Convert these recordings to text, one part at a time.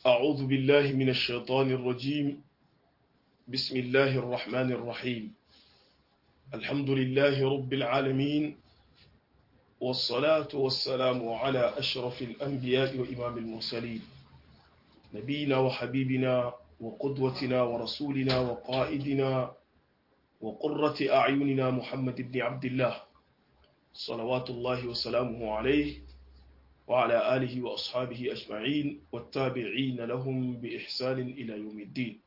أعوذ بالله من الشيطان الرجيم بسم الله الرحمن الرحيم الحمد لله رب العالمين والصلاة والسلام على أشرف الأنبياء وإمام المرسلين نبينا وحبيبنا وقدوتنا ورسولنا وقائدنا وقرة أعيننا محمد بن عبد الله صلوات الله وسلامه عليه وعلى آله وأصحابه أجمعين والتابعين لهم بإحسان إلى يوم الدين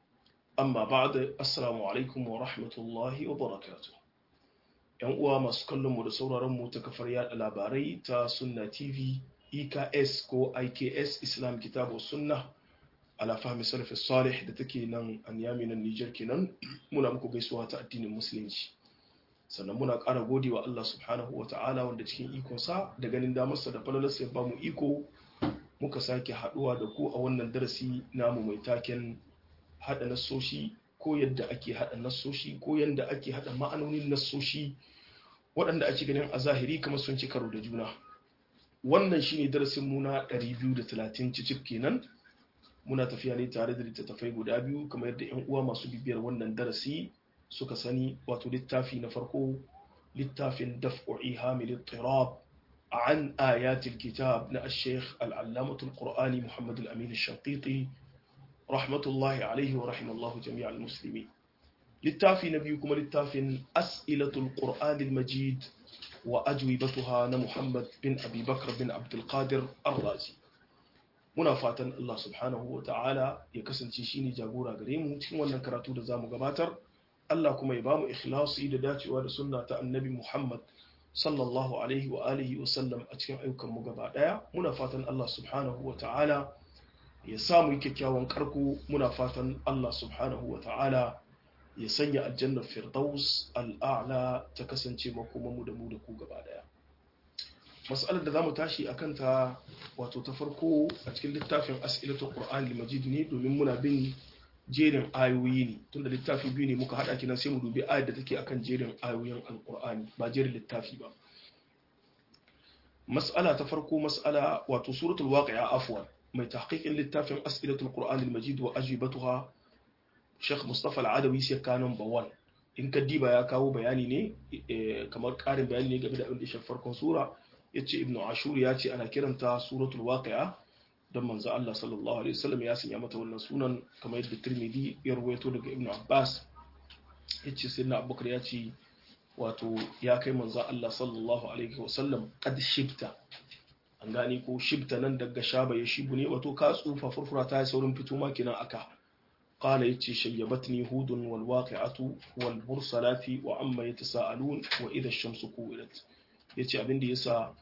أما بعد السلام عليكم ورحمة الله وبركاته ‘Yan uwa masu kallonmu da sauraronmu ta kafar yada labarai ta Sunna TV, EKS ko IKS Islam Kitabu Sunna, ala fahmi salafi salih da take nan an yami nan Nijar kenan muna muku gaisuwa ta addinin Musulunci. sannan muna ƙara gode wa Allah subhanahu wa ta'ala wanda cikin ikonsa da ganin damarsa da falalarsa ya ba mu iko muka sake haɗuwa da ku a wannan darasi namu mai taken haɗa nassoshi ko yadda ake haɗa nassoshi ko yadda ake haɗa ma'anonin nassoshi waɗanda ake ganin a zahiri kamar sun ci karo da juna wannan shine darasin mu na 230 cicif kenan muna tafiya ne tare da littattafai guda biyu kamar yadda 'yan uwa masu bibiyar wannan darasi suka sani wato littafi na farko littafin daf'u ihamil ittirab an ayatil kitab na al-sheikh al-allamatul qur'ani muhammad al-amin al-shanqiti rahmatullahi alaihi wa rahimallahu jami'a al-muslimi littafi na biyu kuma littafin as'ilatul qur'an al-majid wa ajwibatuha na muhammad bin abi bakr bin abdul qadir ar-razi muna fatan Allah subhanahu wa ta'ala ya kasance shine jagora gare mu cikin wannan karatu da zamu gabatar Allah kuma ya ba mu ikhlasi da dacewa da sunna ta annabi Muhammad sallallahu alaihi wa alihi wa sallam a cikin ayyukan mu gaba daya muna fatan Allah subhanahu wa ta'ala ya samu kyakkyawan karko muna fatan Allah subhanahu wa ta'ala ya sanya aljannar firdaus al'a'la ta kasance makomanmu da mu da ku gaba daya mas'alar da zamu tashi akan ta wato ta farko a cikin littafin as'ilatul qur'an al-majid ne domin muna bin jerin ayoyi ne tunda littafi biyu ne muka hada kinan sai mu dubi ayar da take akan jerin ayoyin alqur'ani ba jerin littafi ba mas'ala ta farko mas'ala wato suratul waqi'a afwan mai tahqiqin littafin as'ilatul qur'an al-majid wa ajibatuha Sheikh Mustafa Al-Adawi sai kanon bawan in ka diba ya kawo bayani ne kamar karin bayani ne game da abin da ya farkon sura yace ibnu ashur ya ce ana kiranta suratul waqi'a don manzo Allah sallallahu alaihi wasallam ya sanya mata wannan sunan kamar yadda Tirmidhi ya rawaito daga Ibn Abbas yace sayyidina Abubakar ya ce wato ya kai manzo Allah sallallahu alaihi wasallam qad shibta an gani ko shibta nan daga shaba ya shibu ne wato ka tsufa furfura ta saurin fito ma kinan aka qala yace shayyabatni hudun wal waqi'atu wal mursalati wa amma yatasaalun wa idha ash-shamsu kuwirat yace abin da yasa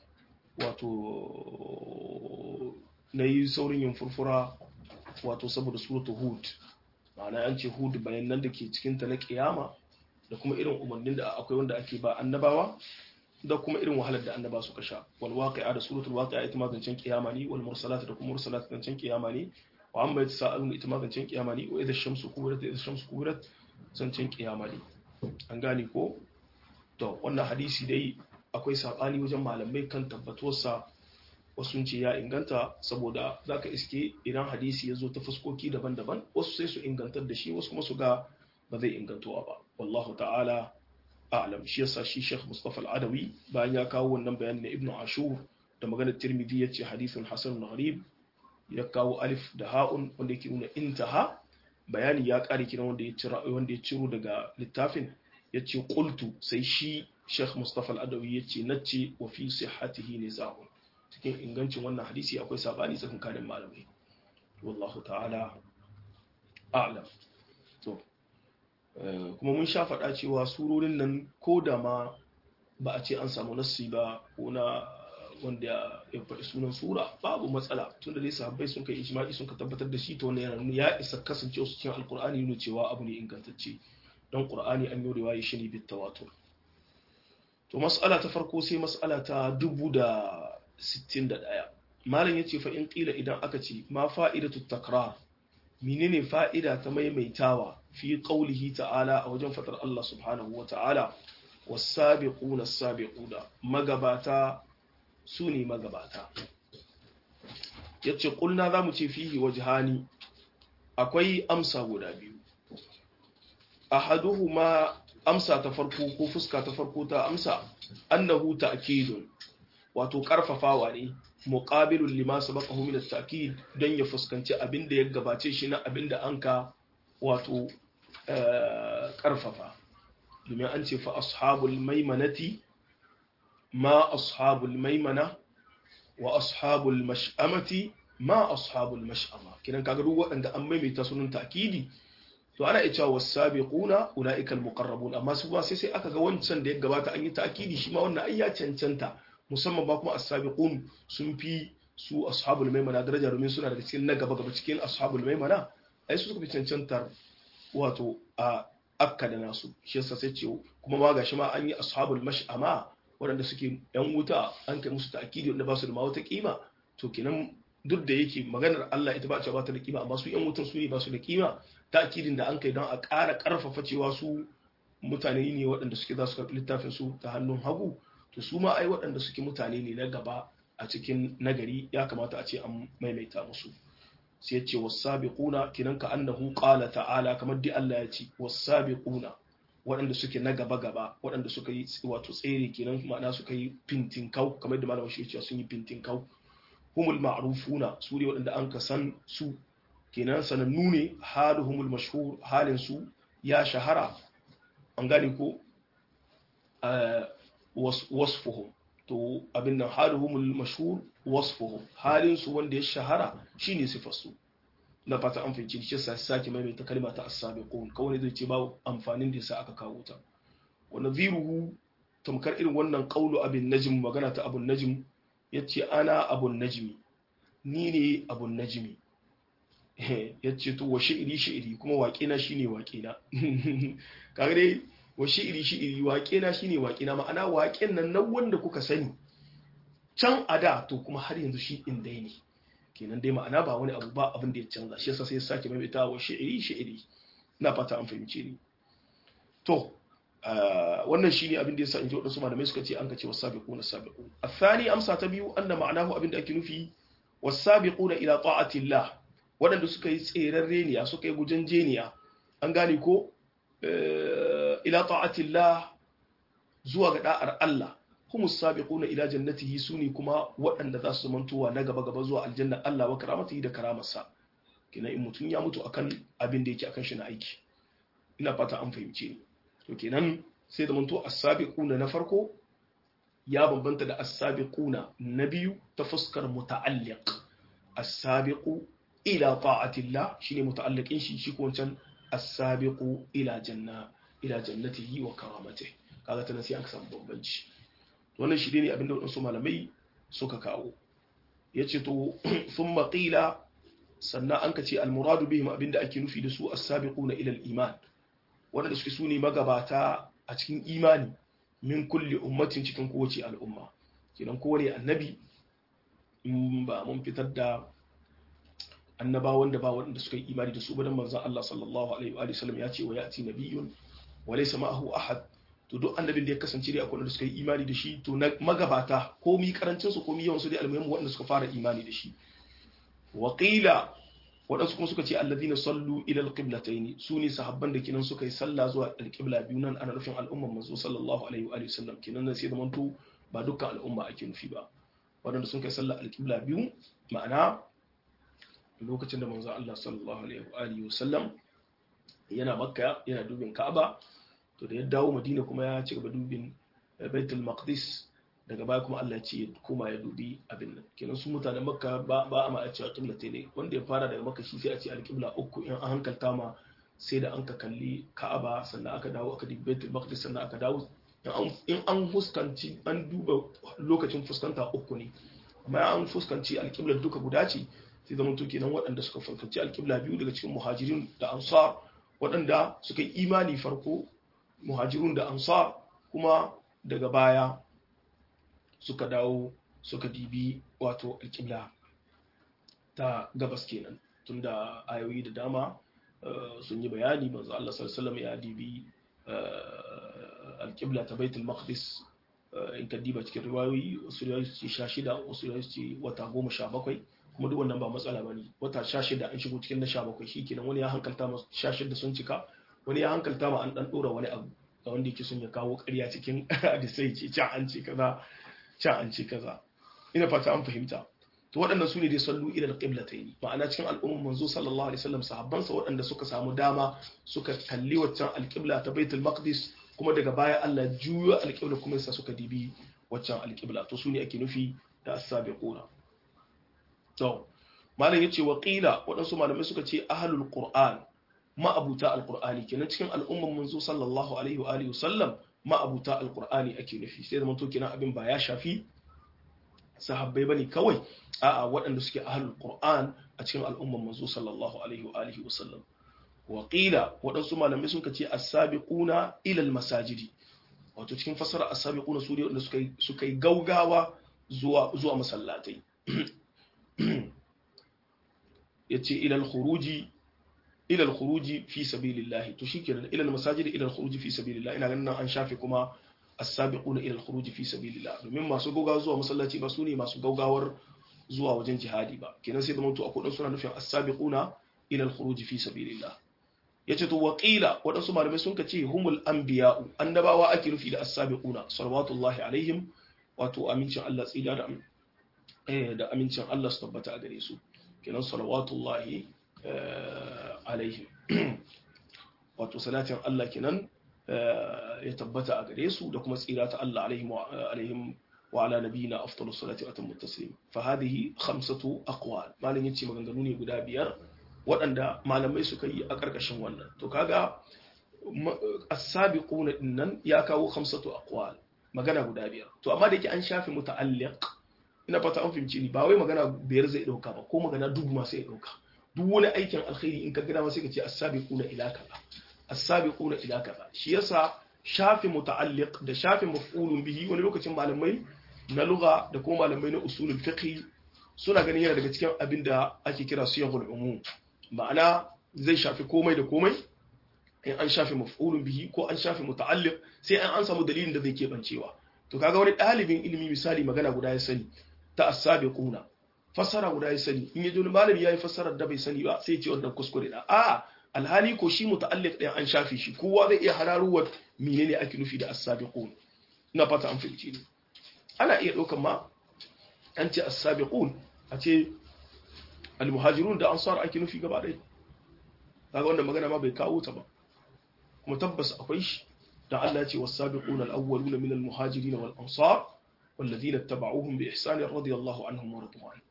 wato na yi saurin yin furfura wato saboda suratu hud ma'ana an ce hud bayan nan da ke cikinta na kiyama da kuma irin umarnin da akwai wanda ake ba annabawa da kuma irin wahalar da annaba suka sha wal waqi'a da suratul waqi'a ita ma zancen kiyama ne wal mursalat da kuma mursalat zancen kiyama ne wa amma yatasaalun ita ma zancen kiyama ne wa idha shamsu kuwirat idha shamsu kuwirat zancen kiyama ne an gane ko to wannan hadisi dai akwai sabani wajen malamai kan tabbatuwarsa wasu ce ya inganta saboda za ka iske idan hadisi ya zo ta fuskoki daban-daban wasu sai su ingantar da shi wasu kuma su ga ba zai ingantowa ba wallahu ta'ala a'lam shi yasa shi Sheikh Mustafa Al-Adawi bayan ya kawo wannan bayani na Ibn Ashur da maganar Tirmidhi yace hadithun hasan gharib ya kawo alif da ha'un wanda yake nuna intaha bayani ya kare kiran wanda ya ciro wanda ya ciro daga littafin yace qultu sai shi Sheikh Mustafa Al-Adawi yace nace wa fi sihhatihi nizahun cikin ingancin wannan hadisi akwai sabani tsakankanin malamai wallahu ta'ala a'lam to kuma mun sha faɗa cewa surorin nan ko da ma ba a ce an samu nassi ba ko na wanda ya faɗi sunan sura babu matsala tunda dai sahabbai sun kai ijma'i sun ka tabbatar da shi to wannan yana nuna ya isa kasancewa su cikin alqur'ani nuna cewa abu ne ingantacce don qur'ani an yi riwaya shi ne bit tawatur to mas'ala ta farko sai mas'ala ta dubu da 61 malam yace fa in qila idan aka ce ma fa'idatu takrar menene fa'ida ta maimaitawa fi qaulihi ta'ala a wajen fatar Allah subhanahu wa ta'ala was-sabiquna as-sabiquna magabata sune magabata yace qulna zamu ce fihi wajhani akwai amsa guda biyu ahaduhuma amsa ta farko ko fuska ta farko ta amsa annahu ta'kidun wato karfafawa ne muqabilun lima sabaqahu min at-ta'kid dan ya fuskanci abin da ya gabace shi na abin da anka wato karfafa domin an ce fa ashabul maimanati ma ashabul maimana wa ashabul mash'amati ma ashabul mash'ama kidan kaga duk waɗanda an maimaita sunan ta'kidi to ana iya cewa wasabiquna ulaika almuqarrabun amma su ba sai sai aka ga wancan da ya gabata an yi ta'kidi shi ma wannan ai ya cancanta musamman ba kuma as-sabiqun sun fi su ashabul maimana daraja domin suna daga cikin na gaba gaba cikin ashabul maimana ai su suka fi cancantar wato a akka da nasu shi yasa sai ce kuma ma gashi ma an yi ashabul mash'ama waɗanda suke yan wuta an kai musu ta'kidi wanda ba su da ma wata kima to kenan duk da yake maganar Allah ita ba ce ba ta da kima amma su yan wutan su ne ba su da kima ta'kidin da an kai don a ƙara ƙarfafa cewa su mutane ne waɗanda suke za su karɓi littafin su ta hannun hagu to su ma ai waɗanda suke mutane ne na gaba a cikin nagari ya kamata a ce an maimaita musu sai ya ce wasabiquna kinan ka annahu qala ta'ala kamar dai Allah ya ce wasabiquna waɗanda suke na gaba gaba waɗanda suka yi wato tsere kenan ma'ana suka yi fintin kau kamar da malamin shi ya sun yi fintin kau humul ma'rufuna su ne waɗanda an ka san su kenan sanannu ne haluhumul mashhur halin su ya shahara an gane ko wasfuhum to abin nan haluhumul mashhur wasfuhum halin su wanda ya shahara shine sifar su na fata an fahimci shi sai sake maimaita kalma ta as-sabiqun kawai zai ce ba amfanin da yasa aka kawo ta wa nadhiruhu tamkar irin wannan qaulu abin najm magana ta abun najm yace ana abun najmi ni ne abun najmi ya ce to wa shi'iri shi'iri kuma waƙena shine waƙena kaga dai wa shi'iri shi'iri waƙena shine waƙena ma'ana waƙen nan nan wanda kuka sani can a da to kuma har yanzu shi in dai ne kenan dai ma'ana ba wani abu ba abin da ya canza shi yasa sai ya sake maimaita wa shi'iri shi'iri ina fata an fahimce ni to wannan shine abin da yasa in ji wadansu malamai suka ce an ka ce wasabiquna sabiqun athani amsa ta biyu anna ma'anahu abin da ake nufi wasabiquna ila ta'atillah waɗanda suka yi tseren reniya suka yi gujen jeniya an gane ko ila ta'atillah zuwa ga da'ar Allah kuma sabiquna ila jannatihi suni kuma waɗanda za su zamantowa na gaba gaba zuwa aljanna Allah wa karamatihi da karamarsa kina in mutum ya mutu akan abin da yake akan shi na aiki ina fata an fahimce ni to kenan sai da manto as-sabiquna na farko ya bambanta da as-sabiquna na biyu ta fuskar muta'alliq as-sabiqu ila ta'atillah shine muta'alliqin shi shi ko wancan as-sabiqu ila janna ila jannatihi wa karamatihi kaga tana sai aka samu bambanci wannan shi ne abinda wadansu malamai suka kawo yace to thumma qila sannan an ka ce al-muradu bihim abinda ake nufi da su as-sabiquna ila al-iman wanda suke sune magabata a cikin imani min kulli ummatin cikin kowace al'umma kenan kowane annabi in ba mun fitar da annabawan da ba waɗanda suka yi imani da su ba dan manzon Allah sallallahu alaihi wa sallam ya ce wa ya'ti nabiyyun wa laysa ma'ahu ahad to duk annabin da ya kasance dai akwai wanda suka yi imani da shi to na magabata komi karancin su komi yawan su dai almuhimmu waɗanda suka fara imani da shi wa qila waɗansu kuma suka ce alladhina sallu ila alqiblatayn su ne sahabban da kinan suka yi sallah zuwa alqibla biyu nan ana nufin al'umman manzo sallallahu alaihi wa sallam kinan sai da manto ba dukkan al'umma ake nufi ba waɗanda sun kai sallah alqibla biyu ma'ana lokacin da manzo Allah sallallahu alaihi wa sallam yana makka yana dubin ka'aba to da ya dawo madina kuma ya ci gaba dubin baitul maqdis daga baya kuma Allah ya ce koma ya dubi abin nan kenan su mutanen makka ba ba a ma a cewa qiblate ne wanda ya fara daga makka shi sai a ce alqibla uku in an hankalta ma sai da an ka kalli ka'aba sannan aka dawo aka dubi baitul maqdis sannan aka dawo in an fuskanci an duba lokacin fuskanta uku ne amma an fuskanci alqibla duka guda ce sai zama to kenan waɗanda suka fuskanci alqibla biyu daga cikin muhajirin da ansar waɗanda suka yi imani farko muhajirun da ansar kuma daga baya suka dawo suka dibi wato alƙibla ta gabas kenan tunda ayoyi da dama sun yi bayani manzo Allah sallallahu ya dibi alƙibla ta baitul maqdis in ka diba cikin riwayoyi wasu riwayoyi ce sha shida wasu riwayoyi ce wata goma sha bakwai kuma duk wannan ba matsala bane wata 16 an shigo cikin na 17 shikenan wani ya hankalta ma 16 sun cika wani ya hankalta ma an dan dora wani abu ga wanda yake son ya kawo ƙarya cikin hadisai ce can an ce kaza can an ce kaza ina fata an fahimta to waɗannan su ne dai sallu ila alqiblatayn ma'ana cikin al'ummar manzo sallallahu alaihi wasallam sahabban sa waɗanda suka samu dama suka kalli waccan alqibla ta baitul maqdis kuma daga baya Allah juyo alqibla kuma sa suka dibi waccan alqibla to su ne ake nufi da as-sabiquna to malam yace wa qila waɗansu malamai suka ce ahlul qur'an ma'abuta alqur'ani kenan cikin al'ummar manzo sallallahu alaihi wa alihi wasallam ma'abuta alqur'ani ake nufi sai da to kenan abin ba ya shafi sahabbai bane kawai a'a waɗanda suke ahlul qur'an a cikin al'ummar manzo sallallahu alaihi wa alihi wasallam wa qila waɗansu malamai suka ce as-sabiquna ila al-masajidi wato cikin fasara as-sabiquna su ne wanda suka suka yi gaugawa zuwa zuwa masallatai yace ila al-khuruji ila al-khuruji fi sabilillah to shikenan ila al-masajidi ila al-khuruji fi sabilillah ina ganin an shafe kuma as-sabiquna ila al-khuruj fi sabilillah domin masu gaugawa zuwa masallaci ba su ne masu gaugawar zuwa wajen jihadi ba kenan sai da mutu akwai dan suna nufin as-sabiquna ila al-khuruj fi sabilillah yace to waqila wadansu malamai sun kace humul anbiya'u annabawa ake nufi da as-sabiquna salawatullahi alaihim wato amincin Allah tsida da eh da amincin Allah su tabbata a gare su kenan salawatullahi alaihim wato salatin Allah kenan ya tabbata a gare su da kuma tsira ta Allah alaihim wa ala nabiyina afdalus salati wa atammu taslim fa hadhihi khamsatu aqwal malin yace maganganu ne guda biyar waɗanda malamai suka yi a ƙarƙashin wannan to kaga as-sabiquna dinnan ya kawo khamsatu aqwal magana guda biyar to amma da yake an shafe muta'alliq ina fata an fahimci ni ba wai magana biyar zai dauka ba ko magana dubu ma sai ya dauka duk wani aikin alkhairi in ka gida ma sai ka ce as-sabiquna ila kaza as-sabiquna ila kaza shi yasa shafi muta'alliq da shafi maf'ulun bihi wani lokacin malamai na lugha da kuma malamai na usulul fiqh suna ganin yana daga cikin abin da ake kira siyahul umum ma'ana zai shafi komai da komai in an shafi maf'ulun bihi ko an shafi muta'alliq sai an an samu dalilin da zai kebancewa to kaga wani dalibin ilimi misali magana guda ya sani ta as-sabiquna fassara guda ya sani in yaji wani malami yayi fassarar da bai sani ba sai ya ce wannan kuskure da a'a alhali ko shi muta'alliq ɗin an shafe shi kowa zai iya hararuwar menene ake nufi da as-sabiqun ina fata an fahimci ne ana iya ɗaukan ma an ce as-sabiqun a ce al-muhajirun da ansar ake nufi gaba ɗaya kaga wannan magana ma bai kawo ta ba kuma tabbas akwai shi da Allah ya ce was-sabiquna al-awwaluna min al-muhajirin wal ansar والذين اتبعوهم بإحسان رضي الله عنهم ورضوا عنه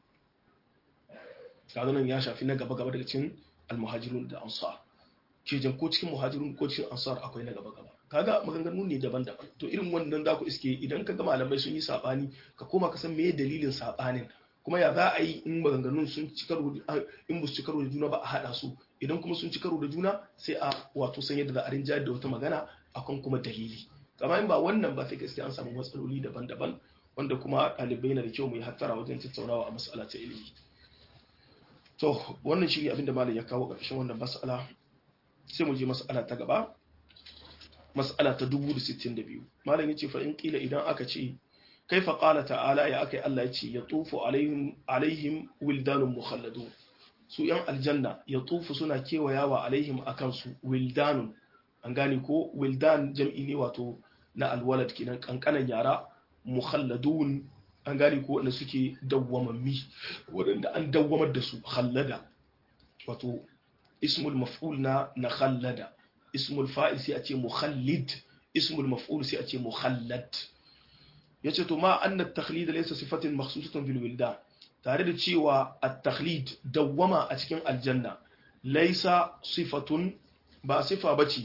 kaga nan ya shafi na gaba gaba daga cikin almuhajirun da ansar kejan ko cikin muhajirun ko cikin ansar akwai na gaba gaba kaga maganganu ne daban-daban to irin wannan za ku iske idan ka ga malamai sun yi sabani ka koma ka san meye dalilin sabanin kuma ya za a yi in maganganun sun ci karo in ba su ci karo da juna ba a hada su idan kuma sun ci karo da juna sai a wato san yadda za a rinjayar da wata magana akan kuma dalili kama in ba wannan ba sai gaskiya an samu matsaloli daban-daban wanda kuma ɗalibai na da kyau mu yi hattara wajen tattaunawa a mas'ala ta ilimi to wannan shi ne abinda malam ya kawo ƙarshen wannan mas'ala sai mu je mas'ala ta gaba mas'ala ta 1062 malam yace fa in kila idan aka ce kaifa qala ta'ala ya akai Allah yace ya tufu alaihim alaihim wildanun mukhalladun su yan aljanna ya tufu suna kewayawa alaihim akan su wildanun an gane ko wildan jam'i ne wato na alwalad kenan kankanan yara mukhalladun an gane ko wanda suke dawwamammi waɗanda an dawwamar da su khallada wato ismul maf'ul na na khallada ismul fa'il sai a ce mukhallid ismul maf'ul sai a ce mukhallad yace to ma anna at-takhlid laysa sifatin makhsusatan bil wildan tare da cewa at-takhlid dawwama a cikin aljanna laysa sifatun ba sifa bace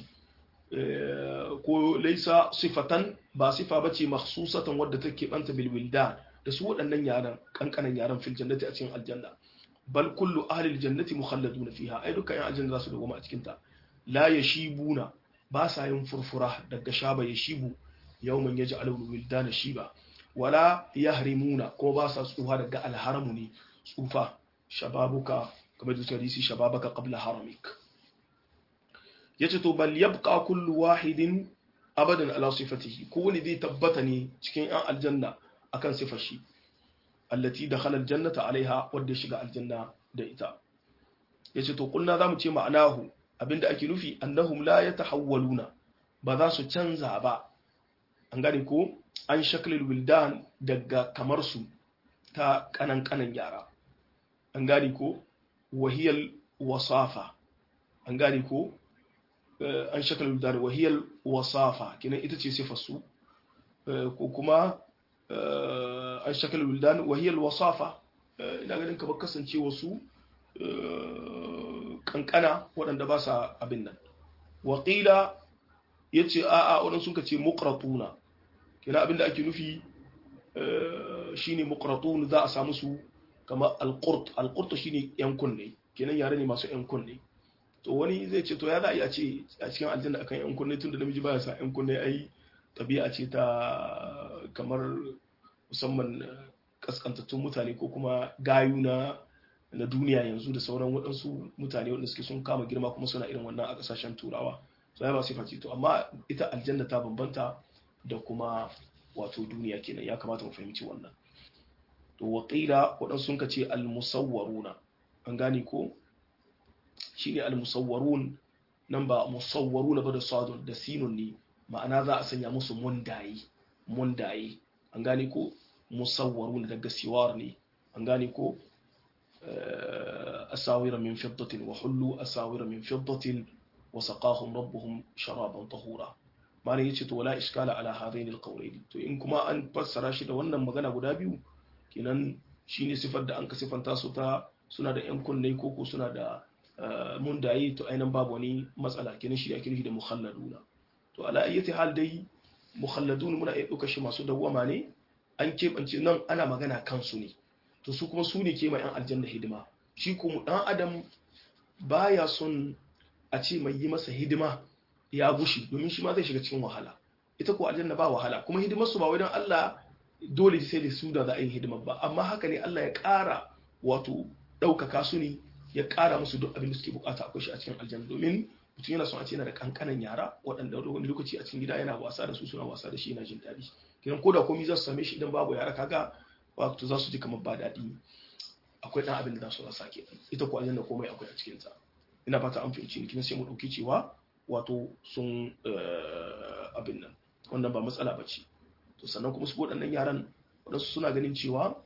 ko laysa sifatan ba sifa bace makhsusatan wadda take banta bil wildan da su waɗannan yaran kankanan yaran fil jannati a cikin aljanna bal kullu ahli aljannati mukhalladuna fiha ai dukkan yan aljanna za su dawoma a cikin ta la yashibuna ba sa yin furfura daga shaba yashibu yawman yaj'alu wildana shiba wala yahrimuna ko ba sa tsufa daga alharamu ne tsufa shababuka kamar da hadisi shababaka qabla haramik yace to bal yabqa kullu wahidin abadan ala sifatihi ko wani zai tabbata ne cikin yan aljanna akan sifar shi allati dakhala aljannata alaiha wadda ya shiga aljanna da ita yace to kulna zamu ce ma'anahu abinda ake nufi annahum la yatahawwaluna ba za su canza ba an gane ko an shaklil wildan daga kamar su ta kanan kanan yara an gane ko wahiyal wasafa an gane ko an shaklil wildan wahiyal wasafa kinan ita ce sifar su ko kuma an shaklil wildan wahiyal wasafa ina ganin kamar kasance wasu kankana waɗanda ba sa abin nan waƙila ya ce a'a waɗanda sun ka ce mukratuna kina abin da ake nufi shine mukratun za a samu su kamar alƙurt alƙurt shine yan kunne kenan yare ne masu yan kunne to wani zai ce to ya za a yi a ce a cikin aljanna akan yan kunne tun da namiji baya sa yan kunne ai tabi'a ce ta kamar musamman kaskantattun mutane ko kuma gayu na na duniya yanzu da sauran waɗansu mutane waɗanda suke sun kama girma kuma suna irin wannan a ƙasashen turawa so ya ba su face to amma ita aljanna ta bambanta da kuma wato duniya kenan ya kamata mu fahimci wannan to waqila waɗansu sun ce al-musawwaruna an gane ko shine al-musawwarun nan ba musawwaruna ba da sadun da sinun ne ma'ana za a sanya musu mundaye mundaye an gane ko musawwaruna daga siwar ne an gane ko أساور من فضة وحلوا أساور من فضة وسقاهم ربهم شرابا طهورا ما ne yace to wala iskala ala hadain alqawlaini to in kuma an fassara shi da wannan magana guda biyu kenan shine sifar da an ka sifanta su ta suna da yan kunne ko ko suna da mundaye to ainihin babu wani matsala kenan shi ake nufi da mukhalladuna to ala ayyati hal dai mukhalladun muna iya ɗauka shi masu dawwama ne an keɓance nan ana magana kansu ne to su kuma su ne ke ma 'yan aljanna hidima shi kuma ɗan adam baya son a ce mai yi masa hidima ya gushi domin shi ma zai shiga cikin wahala ita ko aljanna ba wahala kuma hidimar su ba wai don Allah dole sai da su da za a yi hidimar ba amma haka ne Allah ya ƙara wato ɗaukaka su ne ya ƙara musu duk abin da suke bukata akwai shi a cikin aljanna domin mutum yana son a ce yana da kankanan yara waɗanda wani lokaci a cikin gida yana wasa da su suna wasa da shi yana jin daɗi kiran ko da komai za su same shi idan babu yara kaga wato za su ji kamar ba daɗi akwai ɗan abin da za su rasa ke ita ko aljanna komai akwai a cikin ta ina fata an fahimci ni kina sai mu ɗauki cewa wato sun abin nan wannan ba matsala ba ce to sannan kuma su waɗannan yaran waɗansu suna ganin cewa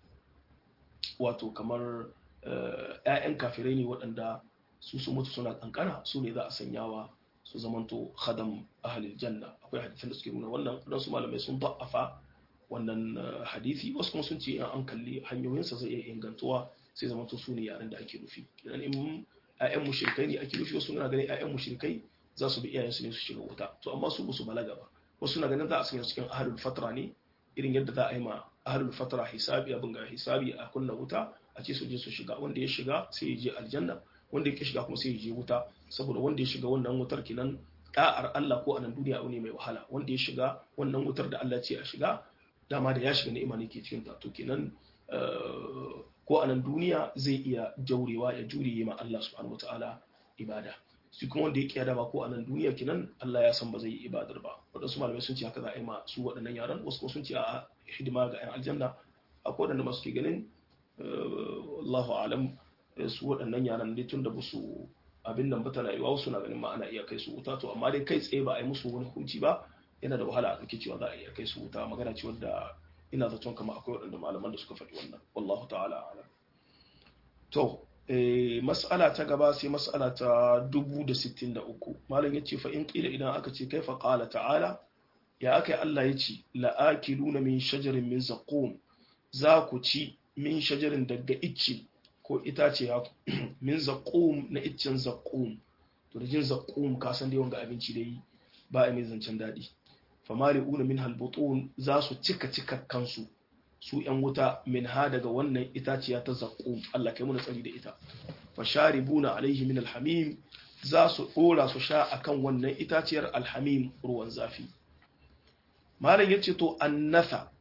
wato kamar ‘ya'yan kafirai ne waɗanda su su mutu suna kankana su ne za a sanyawa su zamanto khadam ahalil janna akwai hadisan da suke nuna wannan waɗansu malamai sun ba'afa wannan hadisi wasu kuma sun ce in an kalli hanyoyinsa zai iya ingantuwa sai zamanto su ne yaren da ake nufi idan in ‘ya'yan mushrikai ne ake nufi wasu na ganin ‘ya'yan mushrikai za su bi iyayensu ne su shiga wuta to amma su ba su balaga ba wasu na ganin za a sanya cikin ahalul fatra ne irin yadda za a yi ma ahalul fatra hisabi abin ga hisabi a kunna wuta a ce su je su shiga wanda ya shiga sai ya je aljanna wanda ya shiga kuma sai ya je wuta saboda wanda ya shiga wannan wutar kinan da'ar Allah ko a nan duniya abu ne mai wahala wanda ya shiga wannan wutar da Allah ce a shiga dama da ya shiga ni'ima ne ke cikin ta to kenan ko a nan duniya zai iya jaurewa ya jure ma Allah subhanahu wataala ibada su kuma wanda ya kiya ba ko a nan duniya kinan Allah ya san ba zai yi ibadar ba waɗansu malamai sun ce haka za a yi ma su waɗannan yaran wasu kuma sun ce a hidima ga 'yan aljanna akwai waɗanda masu ke ganin Allahu alam su waɗannan yaran dai tun da ba su abin nan ba tana yiwa wasu na ganin ma ana iya kai su wuta to amma dai kai tsaye ba a yi musu wani hukunci ba yana da wahala a ɗauki cewa za a iya kai su wuta magana ce wadda ina zaton kama akwai waɗanda malaman da suka faɗi wannan wallahu ta'ala alam to mas'ala ta gaba sai mas'ala ta 1063 malam yace fa in qila idan aka ce kaifa qala ta'ala ya akai Allah yace la'akiluna min shajarin min zaqum za ku ci min shajarin daga icce ko itace ya min zaqum na iccen zaqum to da jin zaqum ka san dai wanga abinci dai ba a mai zancen dadi famali'una min halbutun za su cika cika kansu su ‘yan wuta min ha daga wannan itaciya ta zaƙo Allah kai muna tsari da ita fasharibuna alaihi min alhamim za su ɗora su sha akan wannan itaciyar alhamim ruwan zafi malam ya ce to annasa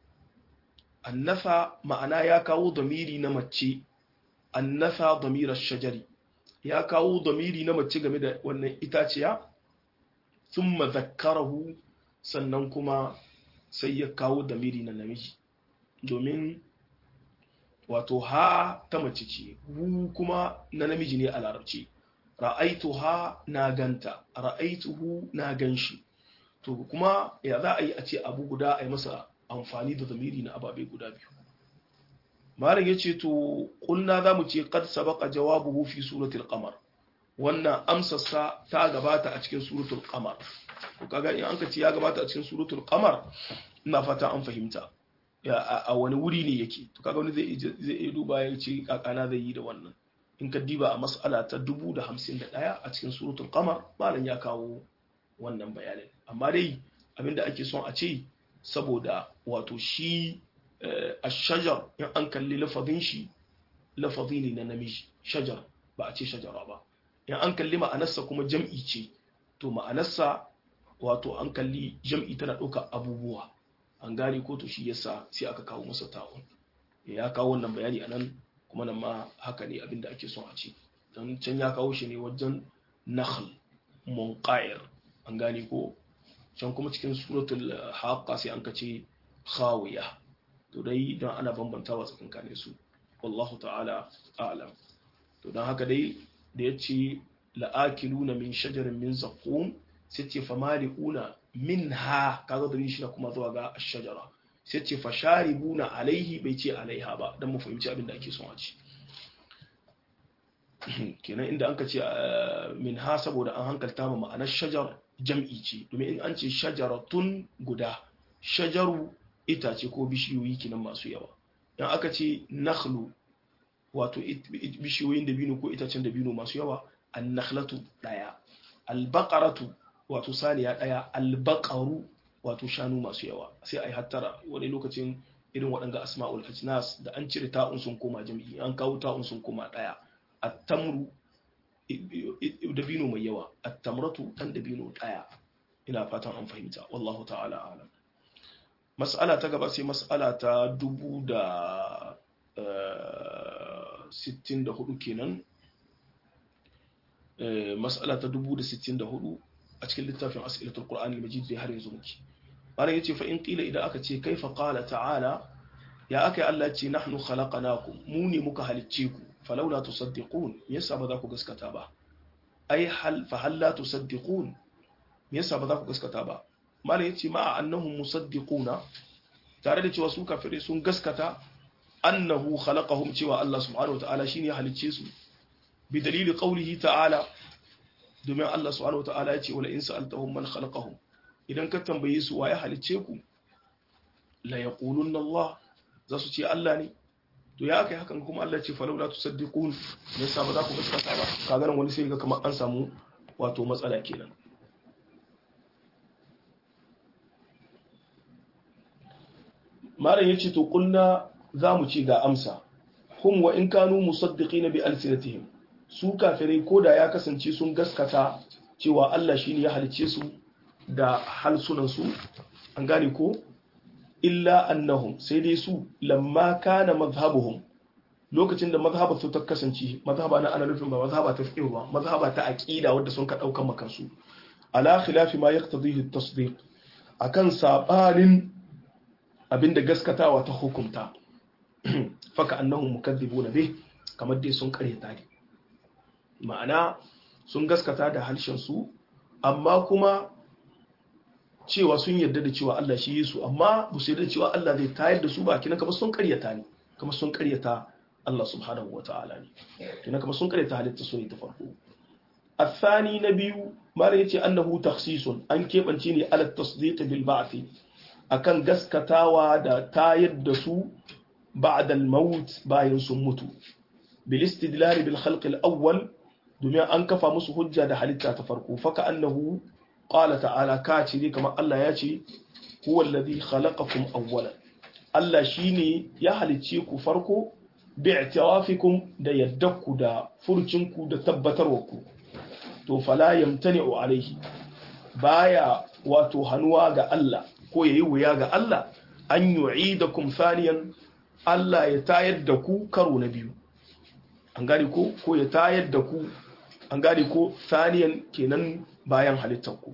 annasa ma'ana ya kawo damiri na mace annasa damirar shajari ya kawo damiri na mace game da wannan itaciya sun mazakkarahu sannan kuma sai ya kawo damiri na namiji domin wato ha ta mace ce hu kuma na namiji ne a larabci ra'aitu ha na ganta ra'aituhu na ganshi to kuma ya za a yi a ce abu guda a yi masa amfani da zamiri na ababe guda biyu malam ya ce to kulna za mu ce kad sabaka jawabuhu fi suratul qamar wannan amsarsa ta gabata a cikin suratul qamar to kaga in an ka ce ya gabata a cikin suratul qamar ina fata an fahimta a wani wuri ne yake to kaga wani zai zai iya duba ya ce kakana zai yi da wannan in ka diba a mas'ala ta 1051 a cikin suratul qamar malam ya kawo wannan bayanin amma dai abinda ake son a ce saboda wato shi ash-shajar in an kalli lafazin shi lafazi ne na namiji shajar ba a ce shajara ba in an kalli ma'anarsa kuma jam'i ce to ma'anarsa wato an kalli jam'i tana ɗaukar abubuwa an gane ko to shi yasa sai aka kawo masa ta'un ya kawo wannan bayani anan kuma nan ma haka ne abinda ake son a ce don can ya kawo shi ne wajen nakhl munqair an gane ko can kuma cikin suratul haqqa sai an kace khawiya to dai don ana bambantawa tsakankanin su wallahu ta'ala a'lam to don haka dai da yace la'akiluna min shajarin min zaqum sai ce famali'una minha kaga da shi kuma zuwa ga ash-shajara sai ce fasharibuna alaihi bai ce alaiha ba dan mu fahimci abin da ake son a ci kenan inda an ka ce minha saboda an hankalta ma ma'anar shajar jam'i ce domin in an ce shajaratun guda shajaru itace ko bishiyoyi kinan masu yawa in aka ce nakhlu wato bishiyoyin dabino ko itacen dabino masu yawa an-nakhlatu daya al-baqaratu wato saniya daya al-baqaru wato shanu masu yawa sai ai hattara wani lokacin irin waɗanga asma'ul ajnas da an cire ta'un sun koma jami'i an kawo ta'un sun koma daya at-tamru dabino mai yawa at-tamratu dan dabino daya ina fatan an fahimta wallahu ta'ala alam mas'ala ta gaba sai mas'ala ta dubu da sittin da hudu kenan mas'ala ta dubu da sittin da hudu a cikin littafin as'ilatul qur'an al-majid da har yanzu muke malam yace fa in qila idan aka ce kaifa qala ta'ala ya aka Allah ce nahnu khalaqnakum mu ne muka halicce ku falaula tusaddiqun yasa ba za ku gaskata ba ai hal fa hal la tusaddiqun yasa ba za ku gaskata ba malam yace ma annahum musaddiquna tare da cewa su kafire sun gaskata annahu khalaqahum cewa Allah subhanahu wa ta'ala shine ya halicce su bi dalili qawlihi ta'ala domin Allah subhanahu wa ta'ala ya ce wala in sa'altahum man khalaqahum idan ka tambaye su waye halicce ku la yaqulunna Allah za su ce Allah ne to ya kai hakan kuma Allah ce falau la tusaddiqun ne yasa ba za ku gaskata ba kaga nan wani sai ga kamar an samu wato matsala kenan malam yace to kunna zamu ce ga amsa hum wa in kanu musaddiqina bi alsinatihim su kafirai koda ya kasance sun gaskata cewa Allah shine ya halicce su da halsunan su an gane ko illa annahum sai dai su lamma kana mazhabuhum lokacin da mazhaba su ta kasance mazhaba na ana nufin ba mazhaba ta fiqh ba mazhaba ta aqida wanda sun ka daukan makansu ala khilafi ma yaqtadihi at-tasdiq akan sabanin abinda gaskatawa ta hukunta faka annahum mukaththibuna bih kamar dai sun karyata ne ma'ana sun gaskata da harshen su amma kuma cewa sun yarda da cewa Allah shi Yesu amma ba su yarda cewa Allah zai tayar da su ba kina kamar sun karyata ne kamar sun karyata Allah subhanahu wa ta'ala ne kina kamar sun karyata halitta su ne ta farko الثاني نبي ما يتي أنه تخصيص أن كيف أنتيني على التصديق بالبعث أكن قسكتاوا دا تايد دسو بعد الموت باين سمتو بالاستدلال بالخلق الأول دميا أنكفى مسو حجة دا حالتا تفرقو فكأنه قال تعالى كاتي كما الله ياتي هو الذي خلقكم أولا الله شيني يا حالتيكو فرقو باعترافكم دا يدكو دا فرچنكو دا تبتروكو to fala yamtani'u alaihi baya wato hanuwa ga Allah ko yayi wuya ga Allah an yu'idakum thaniyan Allah ya tayar da ku karo na biyu an gane ko ko ya tayar da ku an gane ko thaniyan kenan bayan halittar ku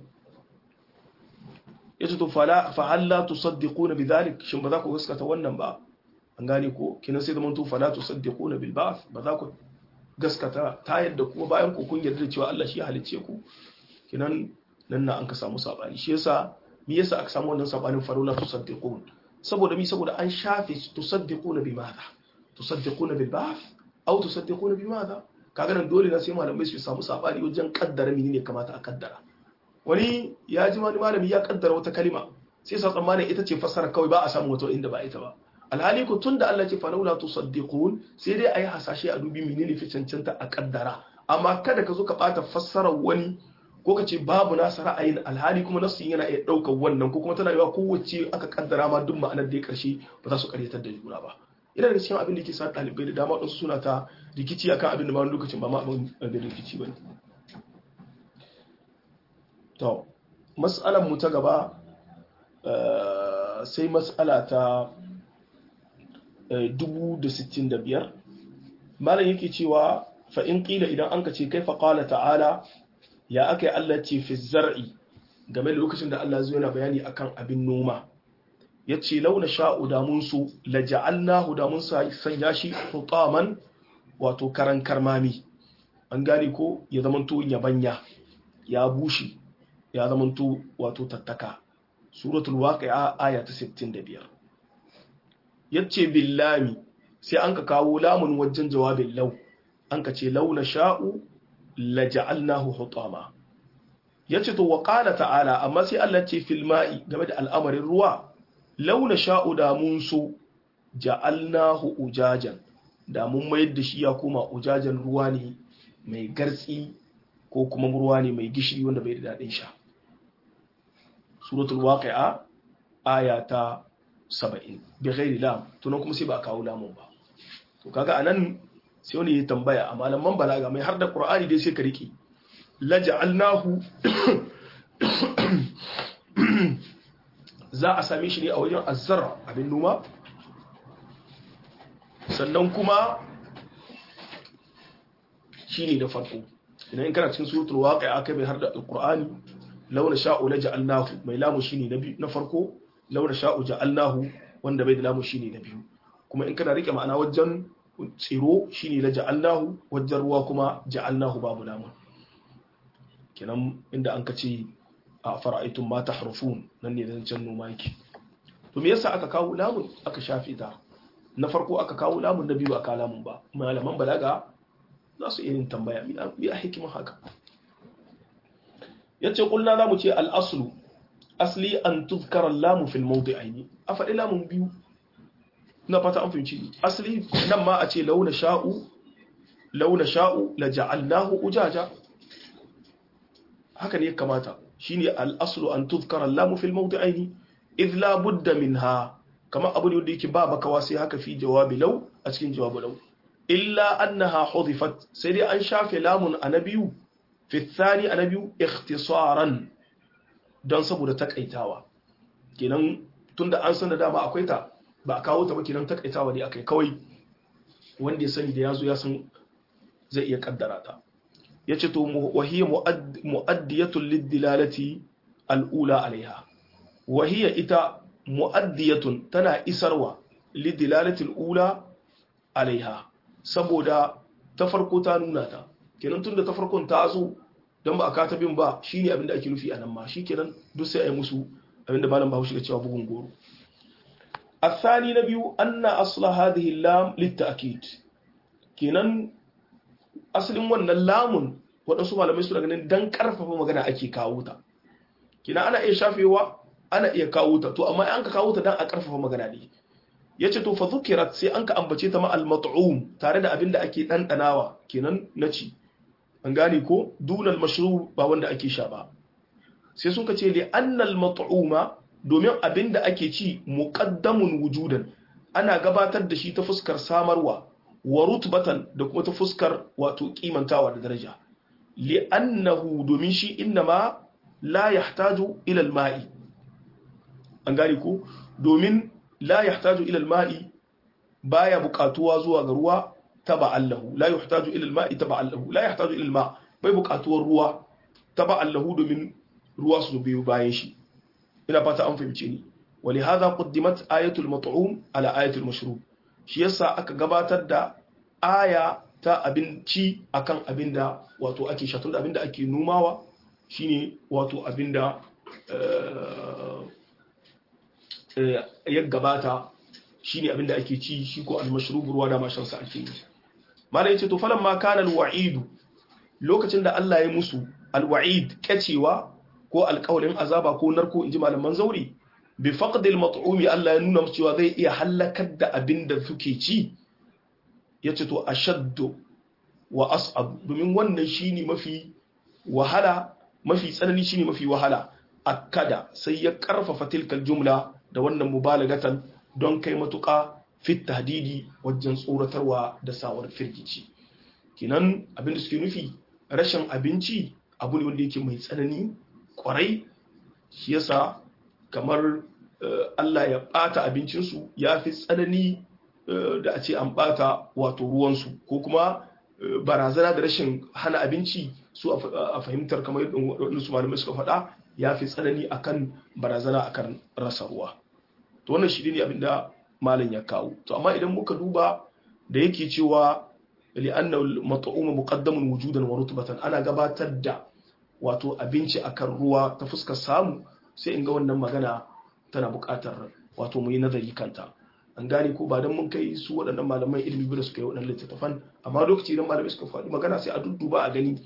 yace to fala fa halla tusaddiquna bidhalik shin ba za ku gaskata wannan ba an gane ko kinan sai zaman to fala tusaddiquna bil ba'th ba za ku gaskata ta yadda kuma bayan ku kun yarda cewa Allah shi halicce ku kinan nan na an ka samu sabani shi yasa me yasa aka samu wannan sabanin farula tusaddiqun saboda mi saboda an shafe tusaddiquna bi madha tusaddiquna bil ba'th aw tusaddiquna bi madha kaga nan dole na sai malamai su samu sabani wajen kaddara menene kamata a kaddara wani ya ji wani malami ya kaddara wata kalima sai sa tsammanin ita ce fassara kawai ba a samu wata inda ba ita ba alhali ku tunda Allah ce falaula tusaddiqun sai dai ayi hasashe a dubi menene fi cancanta a kaddara amma kada ka zo ka bata fassarar wani ko ka ce babu nasa ra'ayin alhali kuma nasu yana iya ɗaukar wannan ko kuma tana yiwa kowace aka kaddara ma duk ma'anar da ya karshe ba za su karyatar da juna ba ina daga cikin abin da ke sa ɗalibai da dama ɗansu suna ta rikici akan abin da ma lokacin ba ma abin da rikici ba ne to mas'alar mu ta gaba sai mas'ala ta 1065 malam yake cewa fa in qila idan an ka ce kai fa qala ta'ala ya aka yi Allah ce fi zar'i game da lokacin da Allah zuwa yana bayani akan abin noma ya ce launa sha'u damunsu la ja'alnahu damun sanya shi hutaman wato karan karmami an gane ko ya zamanto yabanya ya bushe ya zamanto wato tattaka suratul waqi'a aya ta 65 yace billami sai an ka kawo lamun wajen jawabin lau an ka ce launa sha'u laja'alnahu hutama yace to wa qala ta'ala amma sai Allah ce fil ma'i game da al'amarin ruwa launa sha'u da mun so ja'alnahu ujajan da mun mayar da shi ya koma ujajan ruwa ne mai gartsi ko kuma ruwa ne mai gishiri wanda bai da dadin sha suratul waqi'a aya ta 70 bi ghairi lam to kuma sai ba kawo lamun ba to kaga anan sai wani ya tambaya a malaman balaga mai har da ƙur'ani dai sai ka riƙe laja'alnahu za a same shi ne a wajen azzara abin noma sannan kuma shi ne da farko idan kana cikin suratul waqi'a aka bai har da alqur'ani launa sha'u laja'alnahu mai lamu shine na na farko launa sha'u ja'alnahu wanda bai da lamu shine na biyu kuma in kana rike ma'ana wajen tsiro shine na ja'alnahu wajen ruwa kuma ja'alnahu babu lamun kenan inda an kace a fara'aitun ma tahrufun nan ne zancen noma yake to me yasa aka kawo lamun aka shafe ta na farko aka kawo lamun na biyu aka lamun ba malaman balaga za su irin tambaya mi a hikimin haka yace kulna zamu ce al-aslu asli an tuzkara lamu fil mawdi'aini a faɗi lamun biyu na fata an fahimci asali nan ma a ce launa sha'u launa sha'u la ja'alnahu ujaja haka ne kamata shine al-aslu an tuzkara lamu fil mawdi'aini idh la budda minha kama abu ne wanda yake ba bakawa sai haka fi jawabi law a cikin jawabi law illa annaha hudifat sai dai an shafe lamun anabiyu fi thani anabiyu ikhtisaran don saboda takaitawa kenan tunda an san da dama akwai ta ba a kawo ta ba kenan takaitawa ne akai kawai wanda ya sani da yazo ya san zai iya kaddara ta yace to wahiya muaddiyatun lid-dilalati al-ula alaiha wahiya ita muaddiyatun tana isarwa lid-dilalati al-ula alaiha saboda ta farko ta nuna ta kenan tunda ta farkon ta zo dan ba a kata bin ba shine abinda ake nufi anan ma shikenan duk sai a yi musu abinda malam Bahaushe ya cewa bugun goro الثاني نبي أن أصل هذه اللام للتأكيد kenan asalin wannan lamun waɗansu malamai suna ganin dan ƙarfafa magana ake kawo ta kenan ana iya shafewa ana iya kawo ta to amma an ka kawo ta dan a ƙarfafa magana ne yace to fa zukirat sai an ka ambace ta ma al mat'um tare da abin da ake dandanawa kenan na ci an gane ko dunal mashru ba wanda ake sha ba sai sun ka ce li annal mat'uma domin abin da ake ci muqaddamun wujudan ana gabatar da shi ta fuskar samarwa wa rutbatan da kuma ta fuskar wato kimantawa da daraja li'annahu domin shi innama la yahtaju ila al-ma'i an gane ko domin la yahtaju ila al-ma'i baya buƙatuwa zuwa ga ruwa taba'allahu la yahtaju ila al-ma'i taba'allahu la yahtaju ila al-ma' bai buƙatuwar ruwa taba'allahu domin ruwa su biyo bayan shi ina fata an fahimce ni ولهذا قدمت آية المطعوم على آية المشروب shi yasa aka gabatar da aya ta abinci akan abinda wato ake shatun da abinda ake numawa shine wato abinda ya gabata shine abinda ake ci shi ko almashrubu ruwa da mashansa ake yi malai yace to falan ma kana alwa'idu lokacin da Allah ya musu alwa'id kacewa ko alƙawarin azaba ko narko inji malaman zauri bi faqdil mat'umi Allah ya nuna cewa zai iya halakar da abinda suke ci yace to ashaddu wa as'ab domin wannan shine mafi wahala mafi tsanani shine mafi wahala akada sai ya karfafa tilkal jumla da wannan mubalagatan don kai matuƙa fit tahdidi wajen tsoratarwa da sawar firgici kinan abin da suke nufi rashin abinci abu ne wanda yake mai tsanani kwarai shi yasa kamar Allah ya bata abincinsu ya fi tsanani da a ce an bata wato ruwansu ko kuma barazana da rashin hana abinci su a fahimtar kamar yadda su malamai suka faɗa ya fi tsanani akan barazana akan rasa ruwa to wannan shi ne abinda malam ya kawo to amma idan muka duba da yake cewa li'anna al-mat'um muqaddamun wujudan wa rutbatan ana gabatar da wato abinci akan ruwa ta fuskar samu sai in ga wannan magana tana buƙatar wato mu yi nazari kanta an gane ko ba don mun kai su waɗannan malaman ilimi da suka yi waɗannan littattafan amma lokaci idan malamai suka faɗi magana sai a dudduba a gani